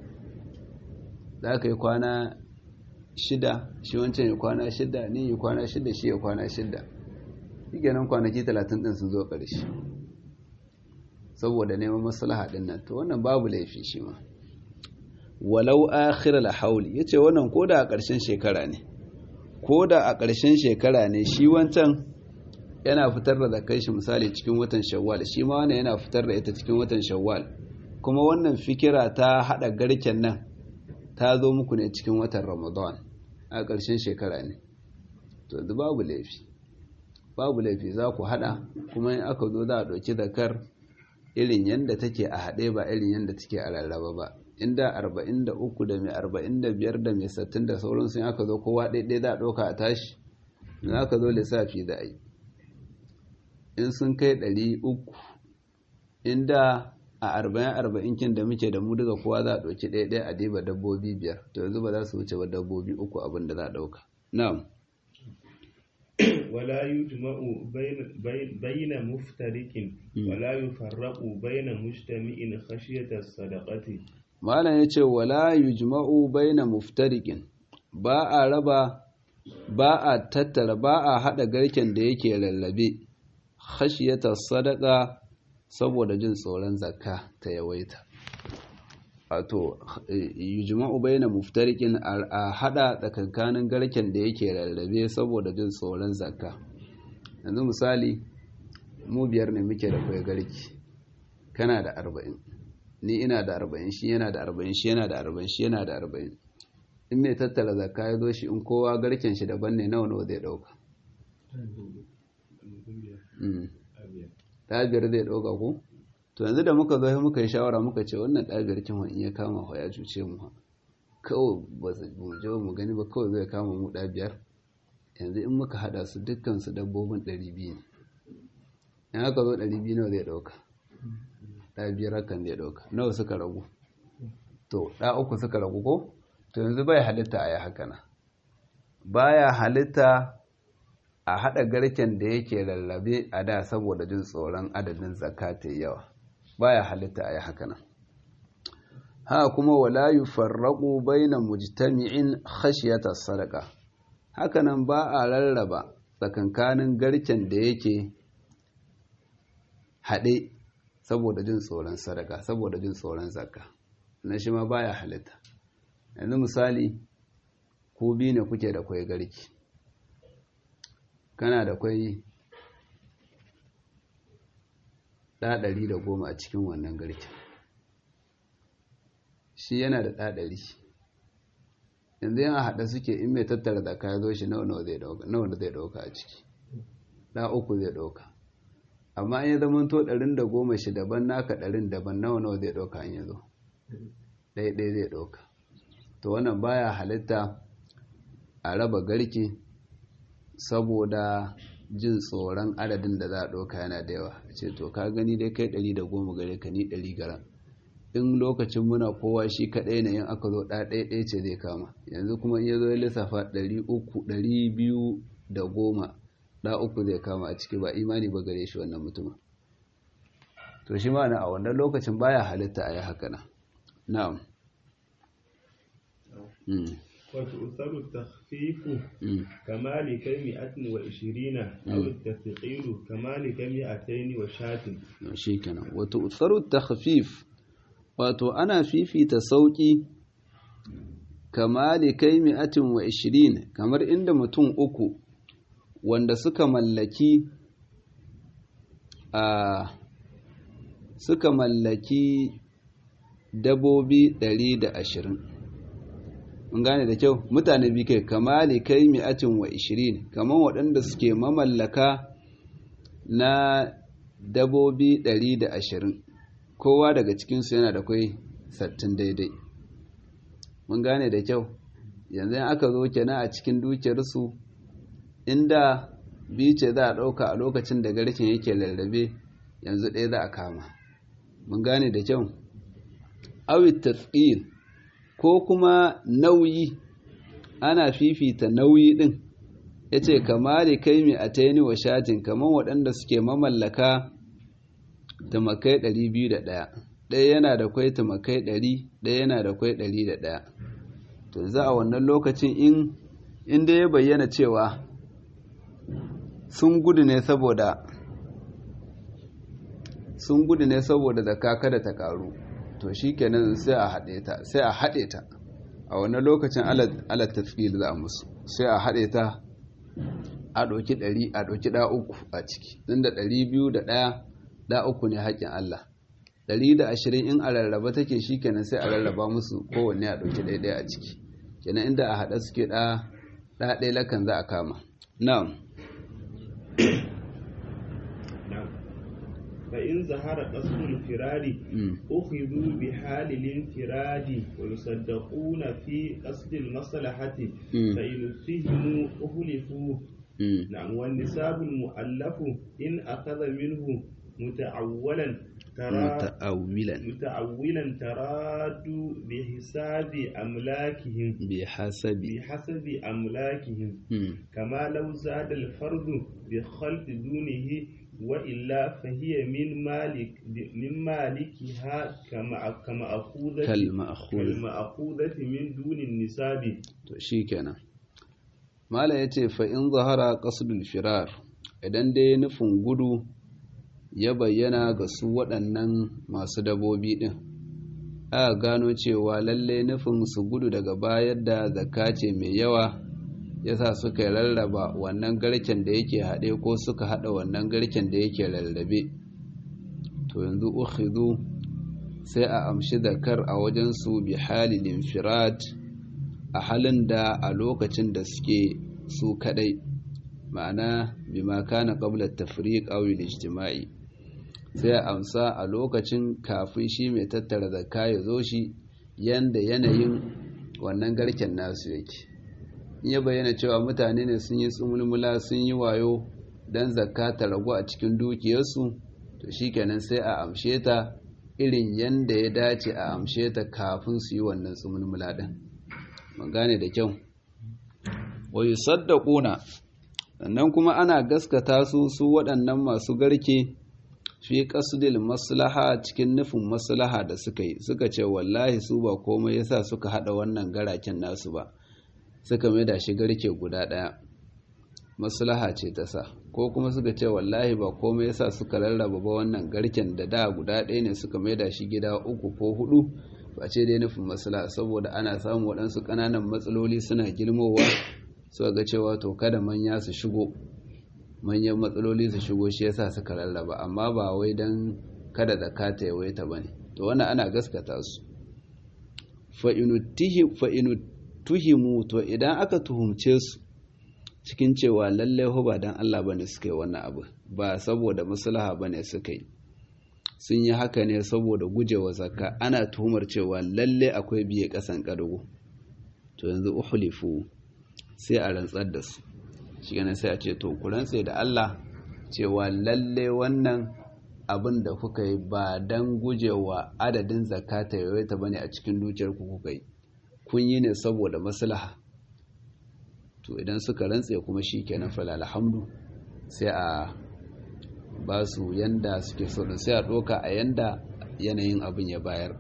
Speaker 1: za ka yi kwana shida shi wancan ya kwana shida ni yi kwana shida shi ya kwana shida shi kenan kwanaki talatin ɗin sun zo ƙarshe saboda neman maslaha ɗin nan to wannan babu laifi shi ma walau akhir al-hauli yace wannan koda a ƙarshen shekara ne koda a ƙarshen shekara ne shi wancan yana fitar da zakai shi misali cikin watan shawwal shi ma wannan yana fitar da ita cikin watan shawwal kuma wannan fikira ta hada garken nan ta zo muku ne cikin watan ramadan a ƙarshen shekara ne to da babu laifi babu laifi za ku hada kuma in aka zo za a ɗauki zakar irin yadda take a haɗe ba irin yadda take a rarraba ba inda 43 da mai 45 da mai 60 da sauran sun aka zo kowa ɗaiɗai za a ɗauka a tashi in aka zo lissafi da ai in sun kai 300 inda a 40-40 kin da muke da mu duka kowa za a ɗauki ɗaiɗai a diba dabbobi biyar to yanzu ba za su wuce ba dabbobi uku abin da za a ɗauka na'am
Speaker 2: ولا يجمع بين بين مفترق ولا يفرق بين مجتمع خشية الصدقة
Speaker 1: malam ya ce wala yujma'u baina muftariqin ba a raba ba a tattara ba a hada garken da yake lallabe khashiyata sadaqa saboda jin tsoron zakka ta yawaita wato yujma'u baina muftariqin a hada tsakankanin garken da yake lallabe saboda jin tsoron zakka yanzu misali mu biyar ne muke da kai garki kana da arba'in ni ina da arba'in shi yana da arba'in shi yana da arba'in shi yana da arba'in in mai tattara zakka ya zo shi in kowa garken shi daban ne nawa nawa zai dauka ɗabiyar zai dauka ko to yanzu da muka zo muka yi shawara muka ce wannan ɗabiyar kin in ya kama wa ya cuce mu kawai ba mu je mu gani ba kawai zai kama mu ɗabiyar yanzu in muka hada su dukkan su dabbobin ɗari biyu ne in aka zo ɗari biyu nawa zai ɗauka ɗa biyar hakan zai ɗauka nawa suka ragu to ɗa uku suka ragu ko to yanzu bai halitta a yi haka na baya halitta a haɗa garken da yake lallabe a da saboda jin tsoron adadin zakata yawa baya halitta a yi haka nan ha kuma wala yufarraqu baina mujtami'in khashyata sadaqa hakanan ba a rarraba tsakankanin garken da yake haɗe saboda jin tsoron sadaka saboda jin tsoron zakka na shi ma baya halitta yanzu misali ko biyu ne kuke da kwai garki kana da kwai ɗaɗari da goma a cikin wannan garkin shi yana da ɗaɗari yanzu yana haɗa suke in mai tattara da kaya zo shi nawa zai ɗauka a ciki ɗa uku zai ɗauka amma in ya zama to ɗarin da goma shi daban naka ɗarin daban nawa nawa zai ɗauka in ya zo ɗaya ɗaya zai ɗauka to wannan baya halitta a raba garki saboda jin tsoron adadin da za a ɗauka yana da yawa ce to ka gani dai kai ɗari da goma gare ka ni ɗari garan in lokacin muna kowa shi kaɗai na yin aka zo ɗaya ɗaya ce zai kama yanzu kuma in ya zo ya lissafa ɗari uku ɗari biyu da goma ɗa uku zai kama a ciki ba imani ba gare shi wannan mutumin to shi ma'ana a wannan lokacin baya halitta a yi haka na na'am
Speaker 2: وتؤثر التخفيف كما لكمئة وعشرين أو التثقيل كما لكمئتين وشات
Speaker 1: شيكنا وتؤثر التخفيف wato ana fifita sauƙi kama kai mi'atin wa ishirin kamar inda mutum uku wanda suka mallaki a suka mallaki dabobi ɗari da ashirin mun gane da kyau mutane bi kai kama kai mi'atin wa ishirin kamar waɗanda suke mamallaka na dabobi ɗari da ashirin kowa daga cikinsu yana da kwai sattin daidai mun gane da kyau yanzu aka zo kenan a cikin dukiyarsu inda bice za a ɗauka a lokacin da garkin yake lallabe yanzu ɗaya za a kama mun gane da kyau awit tatsir ko kuma nauyi ana fifita nauyi ɗin ya ce kamar kai mai a taini wa shatin kamar waɗanda suke mamallaka tumakai ɗari biyu da ɗaya ɗaya yana da kwai tumakai ɗari ɗaya yana da kwai ɗari da ɗaya to za a wannan lokacin in inda ya bayyana cewa sun gudu ne saboda sun gudu ne saboda zaka kada ta karu to shikenan sai a haɗe ta sai a haɗe ta a wannan lokacin alat tafil za a musu sai a haɗe ta a ɗauki ɗari a ɗauki ɗa uku a ciki inda ɗari biyu da ɗaya da uku ne haƙƙin Allah ɗari da ashirin in a rarraba take shi kenan sai a rarraba musu kowanne a ɗauki ɗaya a ciki kenan inda a haɗa suke ɗa ɗaya lakan za a kama na'am
Speaker 2: فإن ظهر قصد الفراد أخذوا بحال الانفراد ويصدقون في قصد المصلحة فإن فهموا أهلفوا نعم والنساب المؤلف إن أخذ منه متعولا
Speaker 1: متأولا
Speaker 2: متأولا تراد بحساب أملاكهم
Speaker 1: بحسب
Speaker 2: بحسب أملاكهم كما لو زاد الفرد بخلط دونه وإلا فهي من مالك من مالكها كما كما أخوذة
Speaker 1: كالمأخوذة
Speaker 2: كالمأخوذة من دون النساب
Speaker 1: شيكنا mala ya ce fa'in zahara ƙasudul firar idan dai nufin gudu ya bayyana ga su waɗannan masu dabobi ɗin aka gano cewa lalle nufin su gudu daga bayar da zakka ce mai yawa yasa suka rarraba wannan garken da yake haɗe ko suka haɗa wannan garken da yake rarrabe to yanzu ukhidhu sai a amshi zakar a wajensu bi halil infirad a halin da a lokacin da suke su kadai ma'ana bima kana qabla tafriq aw al-ijtima'i sai a amsa a lokacin kafin shi mai tattara zakka ya zo shi yanda yanayin wannan garken nasu yake in ya bayyana cewa mutane ne sun yi tsumulmula sun yi wayo don zakka ta ragu a cikin dukiyarsu to shikenan sai a amshe ta irin yanda ya dace a amshe ta kafin su yi wannan tsumulmula din mun gane da kyau wa yusaddaquna sannan kuma ana gaskata su su waɗannan masu garke fi qasdil maslaha cikin nufin maslaha da suka yi suka ce wallahi su ba komai yasa suka hada wannan garaken nasu ba suka mai da shi garke guda ɗaya maslaha ce ta sa ko kuma suka ce wallahi ba komai yasa suka rarraba ba wannan garken da da guda ɗaya ne suka mai da shi gida uku ko hudu ba ce dai nufin maslaha saboda ana samun waɗansu ƙananan matsaloli suna girmowa suka ga cewa to kada manya su shigo manyan matsaloli su shigo shi yasa suka rarraba amma ba wai don kada zakata ya waita bane to wannan ana gaskata su fa inu tuhimu to idan aka tuhumce su cikin cewa lallai ho ba dan Allah bane suka yi wannan abu ba saboda maslaha bane suka yi sun yi haka ne saboda gujewa zakka ana tuhumar cewa lallai akwai biye kasan kadugo to yanzu uhlifu sai a rantsar da su shi ganin sai a ce to ku rantse da Allah cewa lallai wannan abin da kuka yi ba dan gujewa adadin zakata yawaita bane a cikin dukiyar ku kuka yi kun yi ne saboda maslaha to idan suka rantse kuma shi kenan falal alhamdu sai a ba su yanda suke so da sai a ɗoka a yanda yanayin abin ya bayar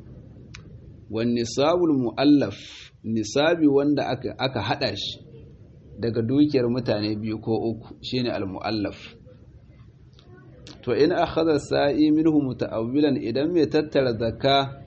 Speaker 1: wani nisabul mu'allaf nisabi wanda aka, aka haɗa shi daga dukiyar mutane biyu ko uku shine al-mu'allaf to in akhadha sa'i minhu muta'awwilan idan mai tattara zakka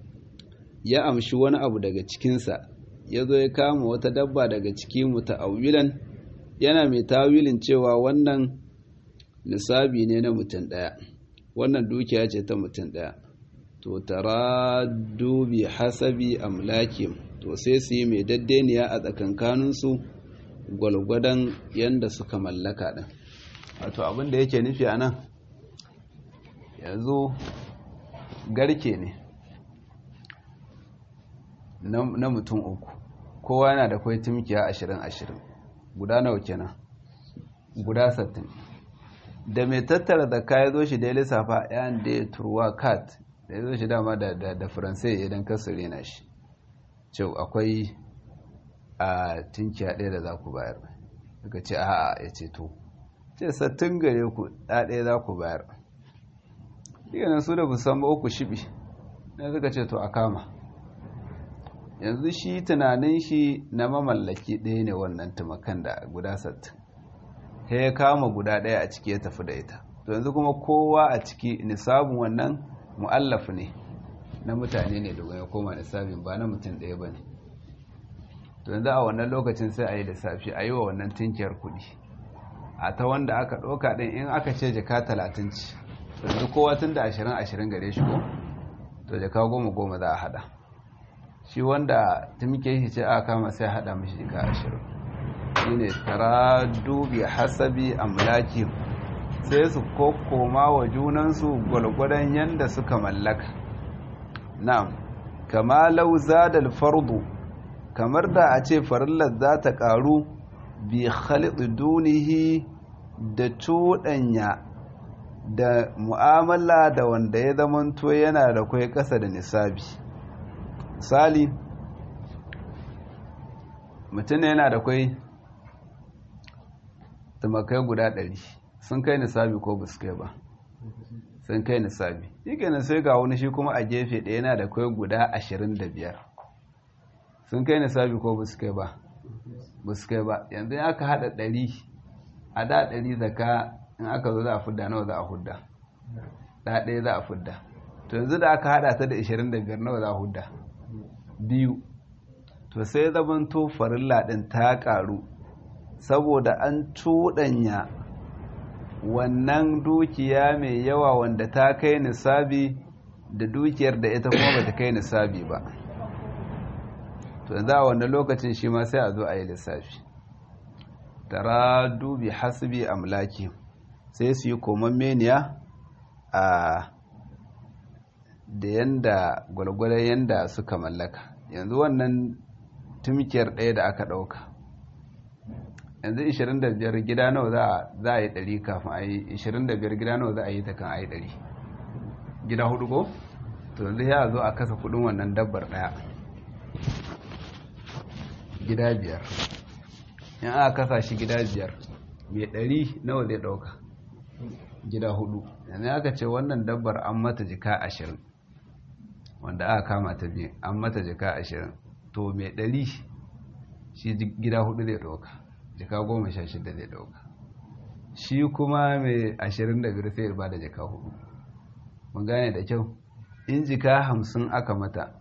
Speaker 1: ya amshi wani abu daga cikinsa ya zo ya kama wata dabba daga ciki muta'awwilan yana mai tawilin cewa wannan nisabi ne na mutum ɗaya wannan dukiya ce ta mutum ɗaya to tara dubi hasabi amlakim to sai su yi mai daddeniya a tsakankaninsu gwalgwadon yadda suka mallaka ɗin wato abin da yake nufi a nan yanzu garke ne na mutum uku kowa yana da kwai tumkiya ashirin ashirin guda nawa kenan guda sattin da mai tattara da kaya zo shi da ya lissafa yan da ya turwa kat da ya zo shi dama da faransai idan kasu rena shi cewa akwai a tunkiya ɗaya da za ku bayar daga ce a ya ce to ce sattin gare ku ɗaya za ku bayar ɗiganin su da musamman uku shibi na suka ce to a kama yanzu shi tunanin shi na mamallaki ɗaya ne wannan tumakan da guda sattin ta ya kama guda ɗaya a ciki ya tafi da ita to yanzu kuma kowa a ciki nisabin wannan mu'allaf ne na mutane ne da ya koma nisabin ba na mutum ɗaya ba ne to yanzu a wannan lokacin sai a yi lissafi a yi wa wannan tinkiyar kuɗi a ta wanda aka ɗauka ɗin in aka ce jaka talatin ci yanzu kowa tun da ashirin ashirin gare shi ko to jaka goma goma za a haɗa shi wanda tumke shi ce aka kama sai haɗa mashi jaka ashirin shi ne tara dubi hasabi amlaki sai su kokoma wa junansu gwalgwadon yadda suka mallaka na'am kama lauza da fardu kamar da a ce farillar za ta ƙaru bi khalid dunihi da cuɗanya da mu'amala da wanda ya zamanto yana da kwai ƙasa da nisabi misali mutum yana da kwai tumakai guda ɗari sun kai nisabi ko ba su kai ba sun kai nisabi shi kenan sai ga wani shi kuma a gefe ɗaya yana da kwai guda ashirin da biyar sun kai nisabi ko ba su kai ba ba su kai ba yanzu in aka haɗa ɗari a da ɗari zaka in aka zo za a fudda nawa za a hudda da ɗaya za a fudda to yanzu da aka haɗa ta da ashirin da biyar nawa za a hudda biyu to sai zaman to farilla ɗin ta ƙaru saboda an cuɗanya wannan dukiya mai yawa wanda ta kai nisabi da dukiyar da ita kuma ba ta kai nisabi ba to yanzu a wannan lokacin shi ma sai a zo a yi lissafi tara dubi hasbi amlaki sai su yi koman meniya a da yanda gwalgwadon yanda suka mallaka yanzu wannan tumkiyar ɗaya da aka ɗauka yanzu 25 gida nawa za a yi 100 kafin a yi 25 gida nawa za a yi ta kan a yi 100 gida hudu ko to yanzu ya zo a kasa kudin wannan dabbar daya gida biyar in aka kasa shi gida biyar mai 100 nawa zai dauka gida hudu yanzu aka ce wannan dabbar an mata jika 20 wanda aka kama ta biyu an mata jika 20 to mai 100 shi gida hudu zai dauka jika goma sha shida zai dauka shi kuma mai ashirin da biyar sai ya bada jika hudu mun gane da kyau in jika hamsin aka mata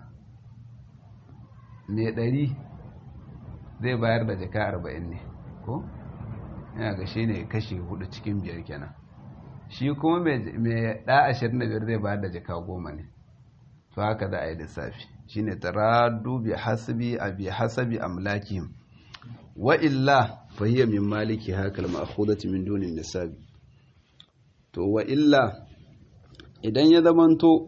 Speaker 1: mai ɗari zai bayar da jika arba'in ne ko yana ga shi ne kashi hudu cikin biyar kenan shi kuma mai ɗa ashirin da biyar zai bayar da jika goma ne to haka za a yi lissafi shi ne taradu bi hasabi a bi hasabi amlakihim wa illa fahiyya min maliki hakal ma'khudati min dunin nisabi to wa illa idan ya zamanto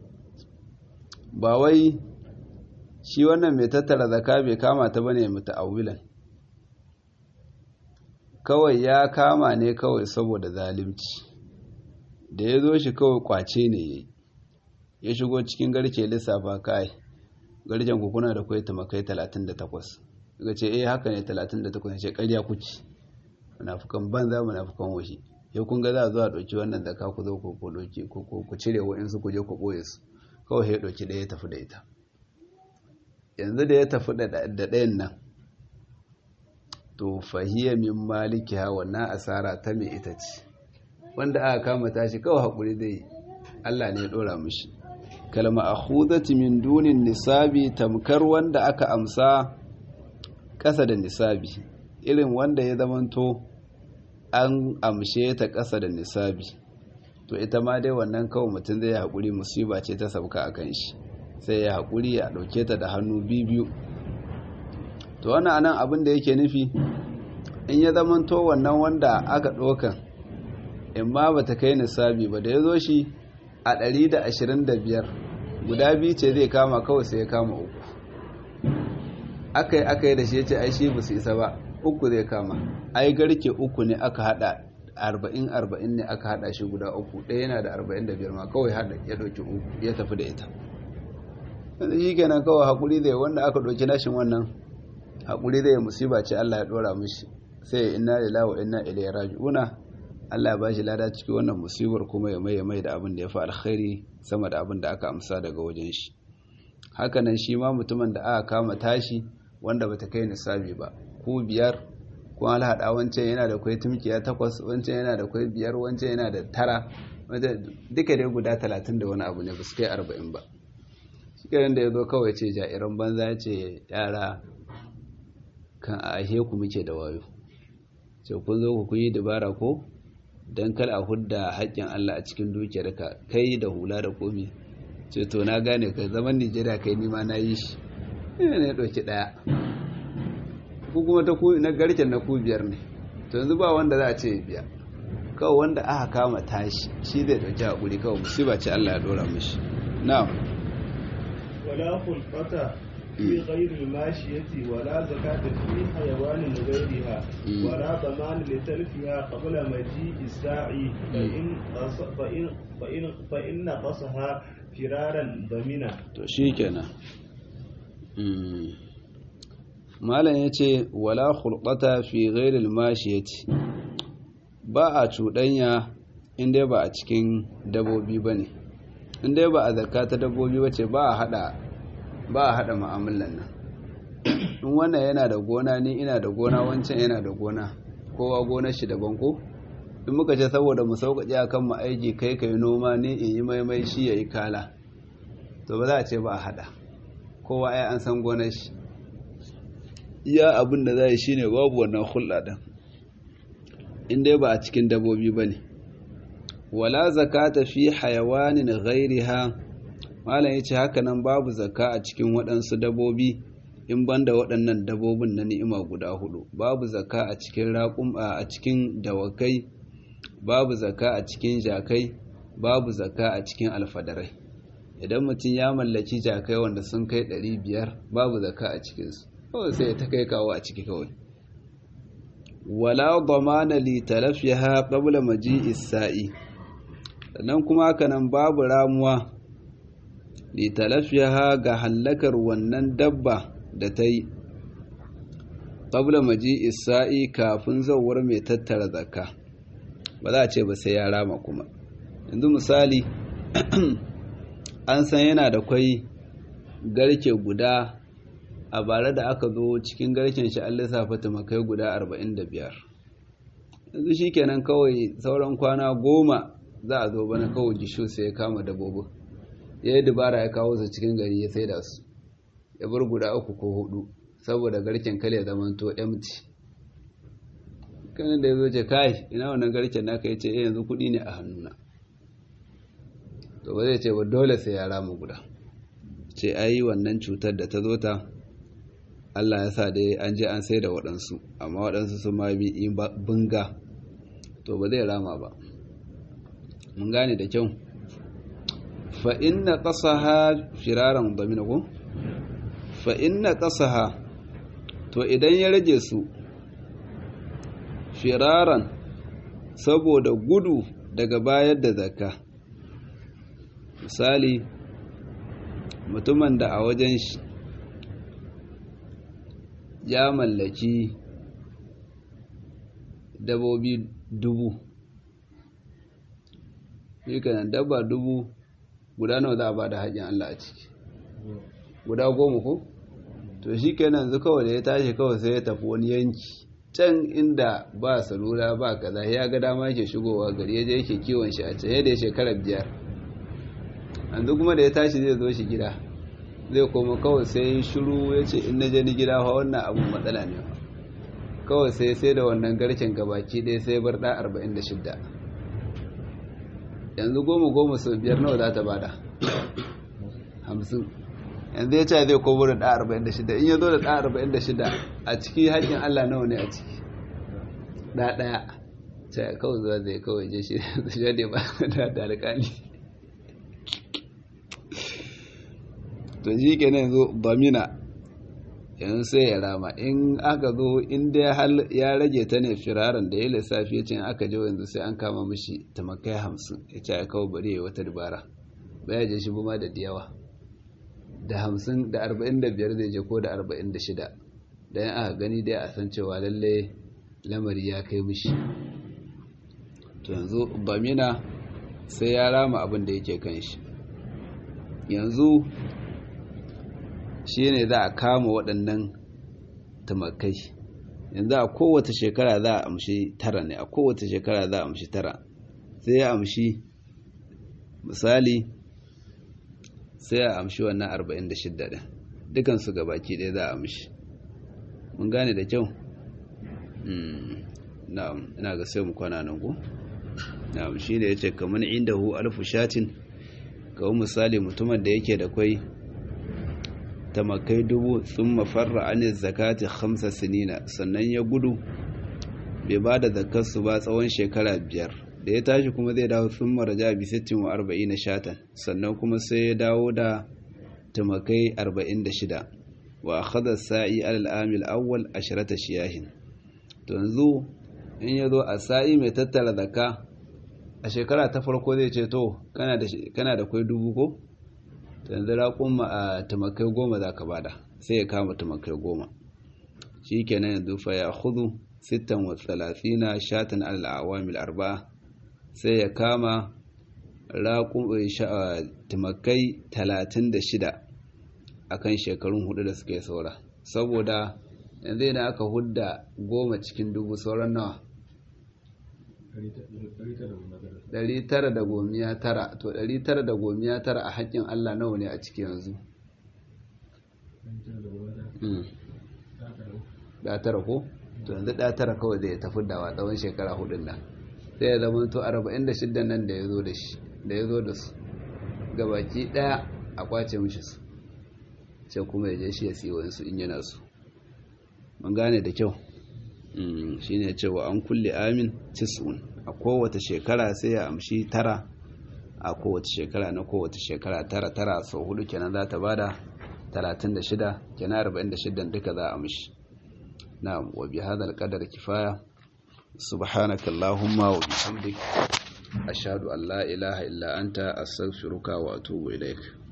Speaker 1: ba wai shi wannan mai tattara zaka bai kama ta bane muta'awwilan kawai ya kama ne kawai saboda zalunci da ya zo shi kawai kwace ne yayi ya shigo cikin garke lissafa kai garken ku kuna da kwai tumakai 38 daga ce eh haka ne 38 ce ƙarya kuci munafukan banza munafukan washi ya kun ga za a zo a ɗauki wannan zaka ku zo ku ɗauki ku cire wa'insu ku je ku ɓoye su kawai ya ɗauki ɗaya ya tafi da ita yanzu da ya tafi da ɗayan nan to fahiyya min maliki ha wannan asara ta mai ita ce wanda aka kama tashi kawai haƙuri zai Allah ne ya ɗora mishi kalma akhudati min dunin nisabi tamkar wanda aka amsa ƙasa da nisabi irin wanda ya zamanto an amshe ta ƙasa da nisabi to ita ma dai wannan kawai mutum zai haƙuri musiba ce ta sauka a kan shi sai ya haƙuri ya ɗauke ta da hannu biyu to wannan anan abin da yake nufi in ya zamanto wannan wanda aka ɗaukan in ma ba ta kai nisabi ba da ya zo shi a 125 guda biyu ce zai kama kawai sai ya kama uku aka yi aka yi da shi ya ce ai shi ba su isa ba uku zai kama ai garke uku ne aka hada arba'in arba'in ne aka hada shi guda uku ɗaya yana da arba'in da biyar ma kawai hada ya ɗauki uku ya tafi da ita yanzu shi kenan kawai haƙuri zai wanda aka ɗauki nashin wannan haƙuri zai musiba ce Allah ya ɗora mishi sai inna lillahi wa inna ilaihi raji'una Allah ya bashi lada ciki wannan musibar kuma ya mai mai da abin da ya fi alkhairi sama da abin da aka amsa daga wajen shi hakanan shi ma mutumin da aka kama tashi wanda bata kai nisabi ba ko biyar ko alhaɗa wancan yana da kwai tumkiya takwas wancan yana da kwai biyar wancan yana da tara duka dai guda talatin da wani abu ne ba su kai arba'in ba shi da ya zo kawai ce jairan banza ce yara kan a ahe ku muke da wayo ce kun zo ku yi dabara ko don kar a hudda haƙƙin Allah a cikin dukiyarka kai da hula da komi ce to na gane ka zaman Nijeriya kai nima na yi shi ina ne ɗauki ɗaya ko kuma ta ku na garken na ku biyar ne to yanzu ba wanda za a ce biya kawai wanda aka kama tashi shi zai ɗauki haƙuri kawai musiba ce Allah ya ɗora mishi na'am
Speaker 2: wala khulqata في غير الماشية ولا زكاة في حيوان غيرها ولا ضمان لتلفها قبل مجيء الساعي فإن فإن فإن فإن نقصها فرارا ضمنا.
Speaker 1: شيكنا. malam ya ce wala hulɓata fi ghairil mashiyati ba a cuɗanya inda ba a cikin dabobi ba ne inda ba a zakka ta dabobi ba ce ba a haɗa ba a haɗa ma'amalan nan in wannan yana da gona ni ina da gona wancan yana da gona kowa gonar shi daban ko in muka ce saboda mu sauƙaƙe akan mu aiki kai kai noma ni in yi maimai shi ya yi kala to ba za a ce ba a haɗa kowa ai an san gonar shi iya abin da za yi shi ne babu wannan hulɗa ɗin in dai ba a cikin dabobi ba ne wala zakata fi hayawanin ghairiha malam ya ce haka nan babu zakka a cikin waɗansu dabobi in banda waɗannan dabobin na ni'ima guda hudu babu zakka a cikin raƙum a cikin dawakai babu zakka a cikin jakai babu zakka a cikin alfadarai idan mutum ya mallaki jakai wanda sun kai ɗari biyar babu zakka a cikinsu kawai sai ta kai kawo a ciki kawai wala damana li talafiha qabla maji'i sa'i sannan kuma haka nan babu ramuwa li talafiha ga hallakar wannan dabba da ta yi qabla maji'i sa'i kafin zawar mai tattara zakka ba za a ce ba sai ya rama kuma yanzu misali an san yana da kwai garke guda a bare da aka zo cikin garken shi an lissafa tumakai guda 45 yanzu shi kenan kawai sauran kwana goma za a zo bana kawai gisho sai ya kama dabobi ya yi dubara ya kawo su cikin gari ya sai da su ya bar guda uku ko hudu saboda garken kale ya zama to empty kanin da ya zo ce kai ina wannan garken naka ya ce yanzu kudi ne a hannuna to ba zai ce ba dole sai ya rama guda ce ai wannan cutar da ta zo ta Allah ya sa dai an je an sai da waɗansu amma waɗansu sun ma bi bunga to ba zai rama ba mun gane da kyau fa inna qasaha firaran damina ko fa inna qasaha to idan ya rage su firaran saboda gudu daga bayar da zakka misali mutumin da a wajen shi ya mallaki dabobi dubu shi kanan dabba dubu guda nawa za a ba da haƙin Allah a ciki guda goma ko to shi kenan zu kawai da ya tashi kawai sai ya tafi wani yanki can inda ba salula ba kaza ya ga dama yake shigowa gari ya je yake kiwon shi a can yadda ya shekara biyar yanzu kuma da ya tashi zai zo shi gida zai koma kawai sai shiru ya ce in na je ni gida fa wannan abun matsala ne kawai sai sai da wannan garken gabaki ɗaya sai bar ɗa arba'in da shidda yanzu goma goma sau biyar nawa za ta bada hamsin yanzu ya ce zai komo da ɗa arba'in da shidda in ya zo da ɗa arba'in da shidda a ciki haƙƙin allah nawa ne a ciki ɗa ɗaya sai kawai zuwa zai kawai je shi ne ba da alƙali to shi ke nan zo bamina yanzu sai ya rama in aka zo inda ya rage ta ne firaran da ya lissafi ya ce aka je yanzu sai an kama mishi tamakai hamsin ya ce ya kawo bari ya wata dubara baya je shi buma da diyawa da hamsin da arba'in da biyar zai je ko da arba'in da shida da yan aka gani dai a san cewa lalle lamari ya kai mishi to yanzu bamina sai ya rama abin da yake kan shi yanzu shi ne za a kama waɗannan tumakai yanzu a kowace shekara za a amshi tara ne a kowace shekara za a amshi tara sai ya amshi misali sai a amshi wannan 46 ɗin dukansu gabaki ɗaya za a amshi mun gane da kyau na'am ina ga sai mu kwana nan ku na'am shi ne ya ce kamar inda hu alfu shatin kawo misali mutumin da yake da kwai tamakai dubu sun mafarra anin zakati hamsa sinina sannan ya gudu bai ba da zakarsu ba tsawon shekara biyar da ya tashi kuma zai dawo sun maraja bi sittin wa arba'in na shatan sannan kuma sai ya dawo da tamakai arba'in da shida wa akhadha sa'i alal amil awwal asharata shiyahin to yanzu in ya zo a sa'i mai tattara zakka a shekara ta farko zai ce to kana da kwai dubu ko yanzu raƙun a tumakai goma za ka bada sai ya kama tumakai goma shi kenan yanzu fa ya hudu sittan wa talatina shatan al'awamil arba'a sai ya kama tumakai talatin da shida a kan shekarun hudu da suka yi saura saboda yanzu yana aka hudda goma cikin dubu sauran nawa Ɗari tara da gomiya tara to ɗari tara da gomiya tara a haƙƙin Allah nawa ne a ciki yanzu da tara ko to yanzu da tara kawai zai tafi da wa tsawon shekara hudun nan sai ya zama to arba'in da shidda nan da ya zo da shi da ya zo da su gabaki ɗaya a kwace mishi su sai kuma ya je shi ya siya wani su in yana su mun gane da kyau shine cewa an kulle amin tis'un a kowace shekara sai ya amshi tara a kowace shekara na kowace shekara tara tara sau hudu kenan za ta bada 36 kenan 46 duka za a amshi na wa bi hadal qadar kifaya subhanakallahumma wa bihamdik ashhadu an la ilaha illa anta astaghfiruka wa atubu ilaik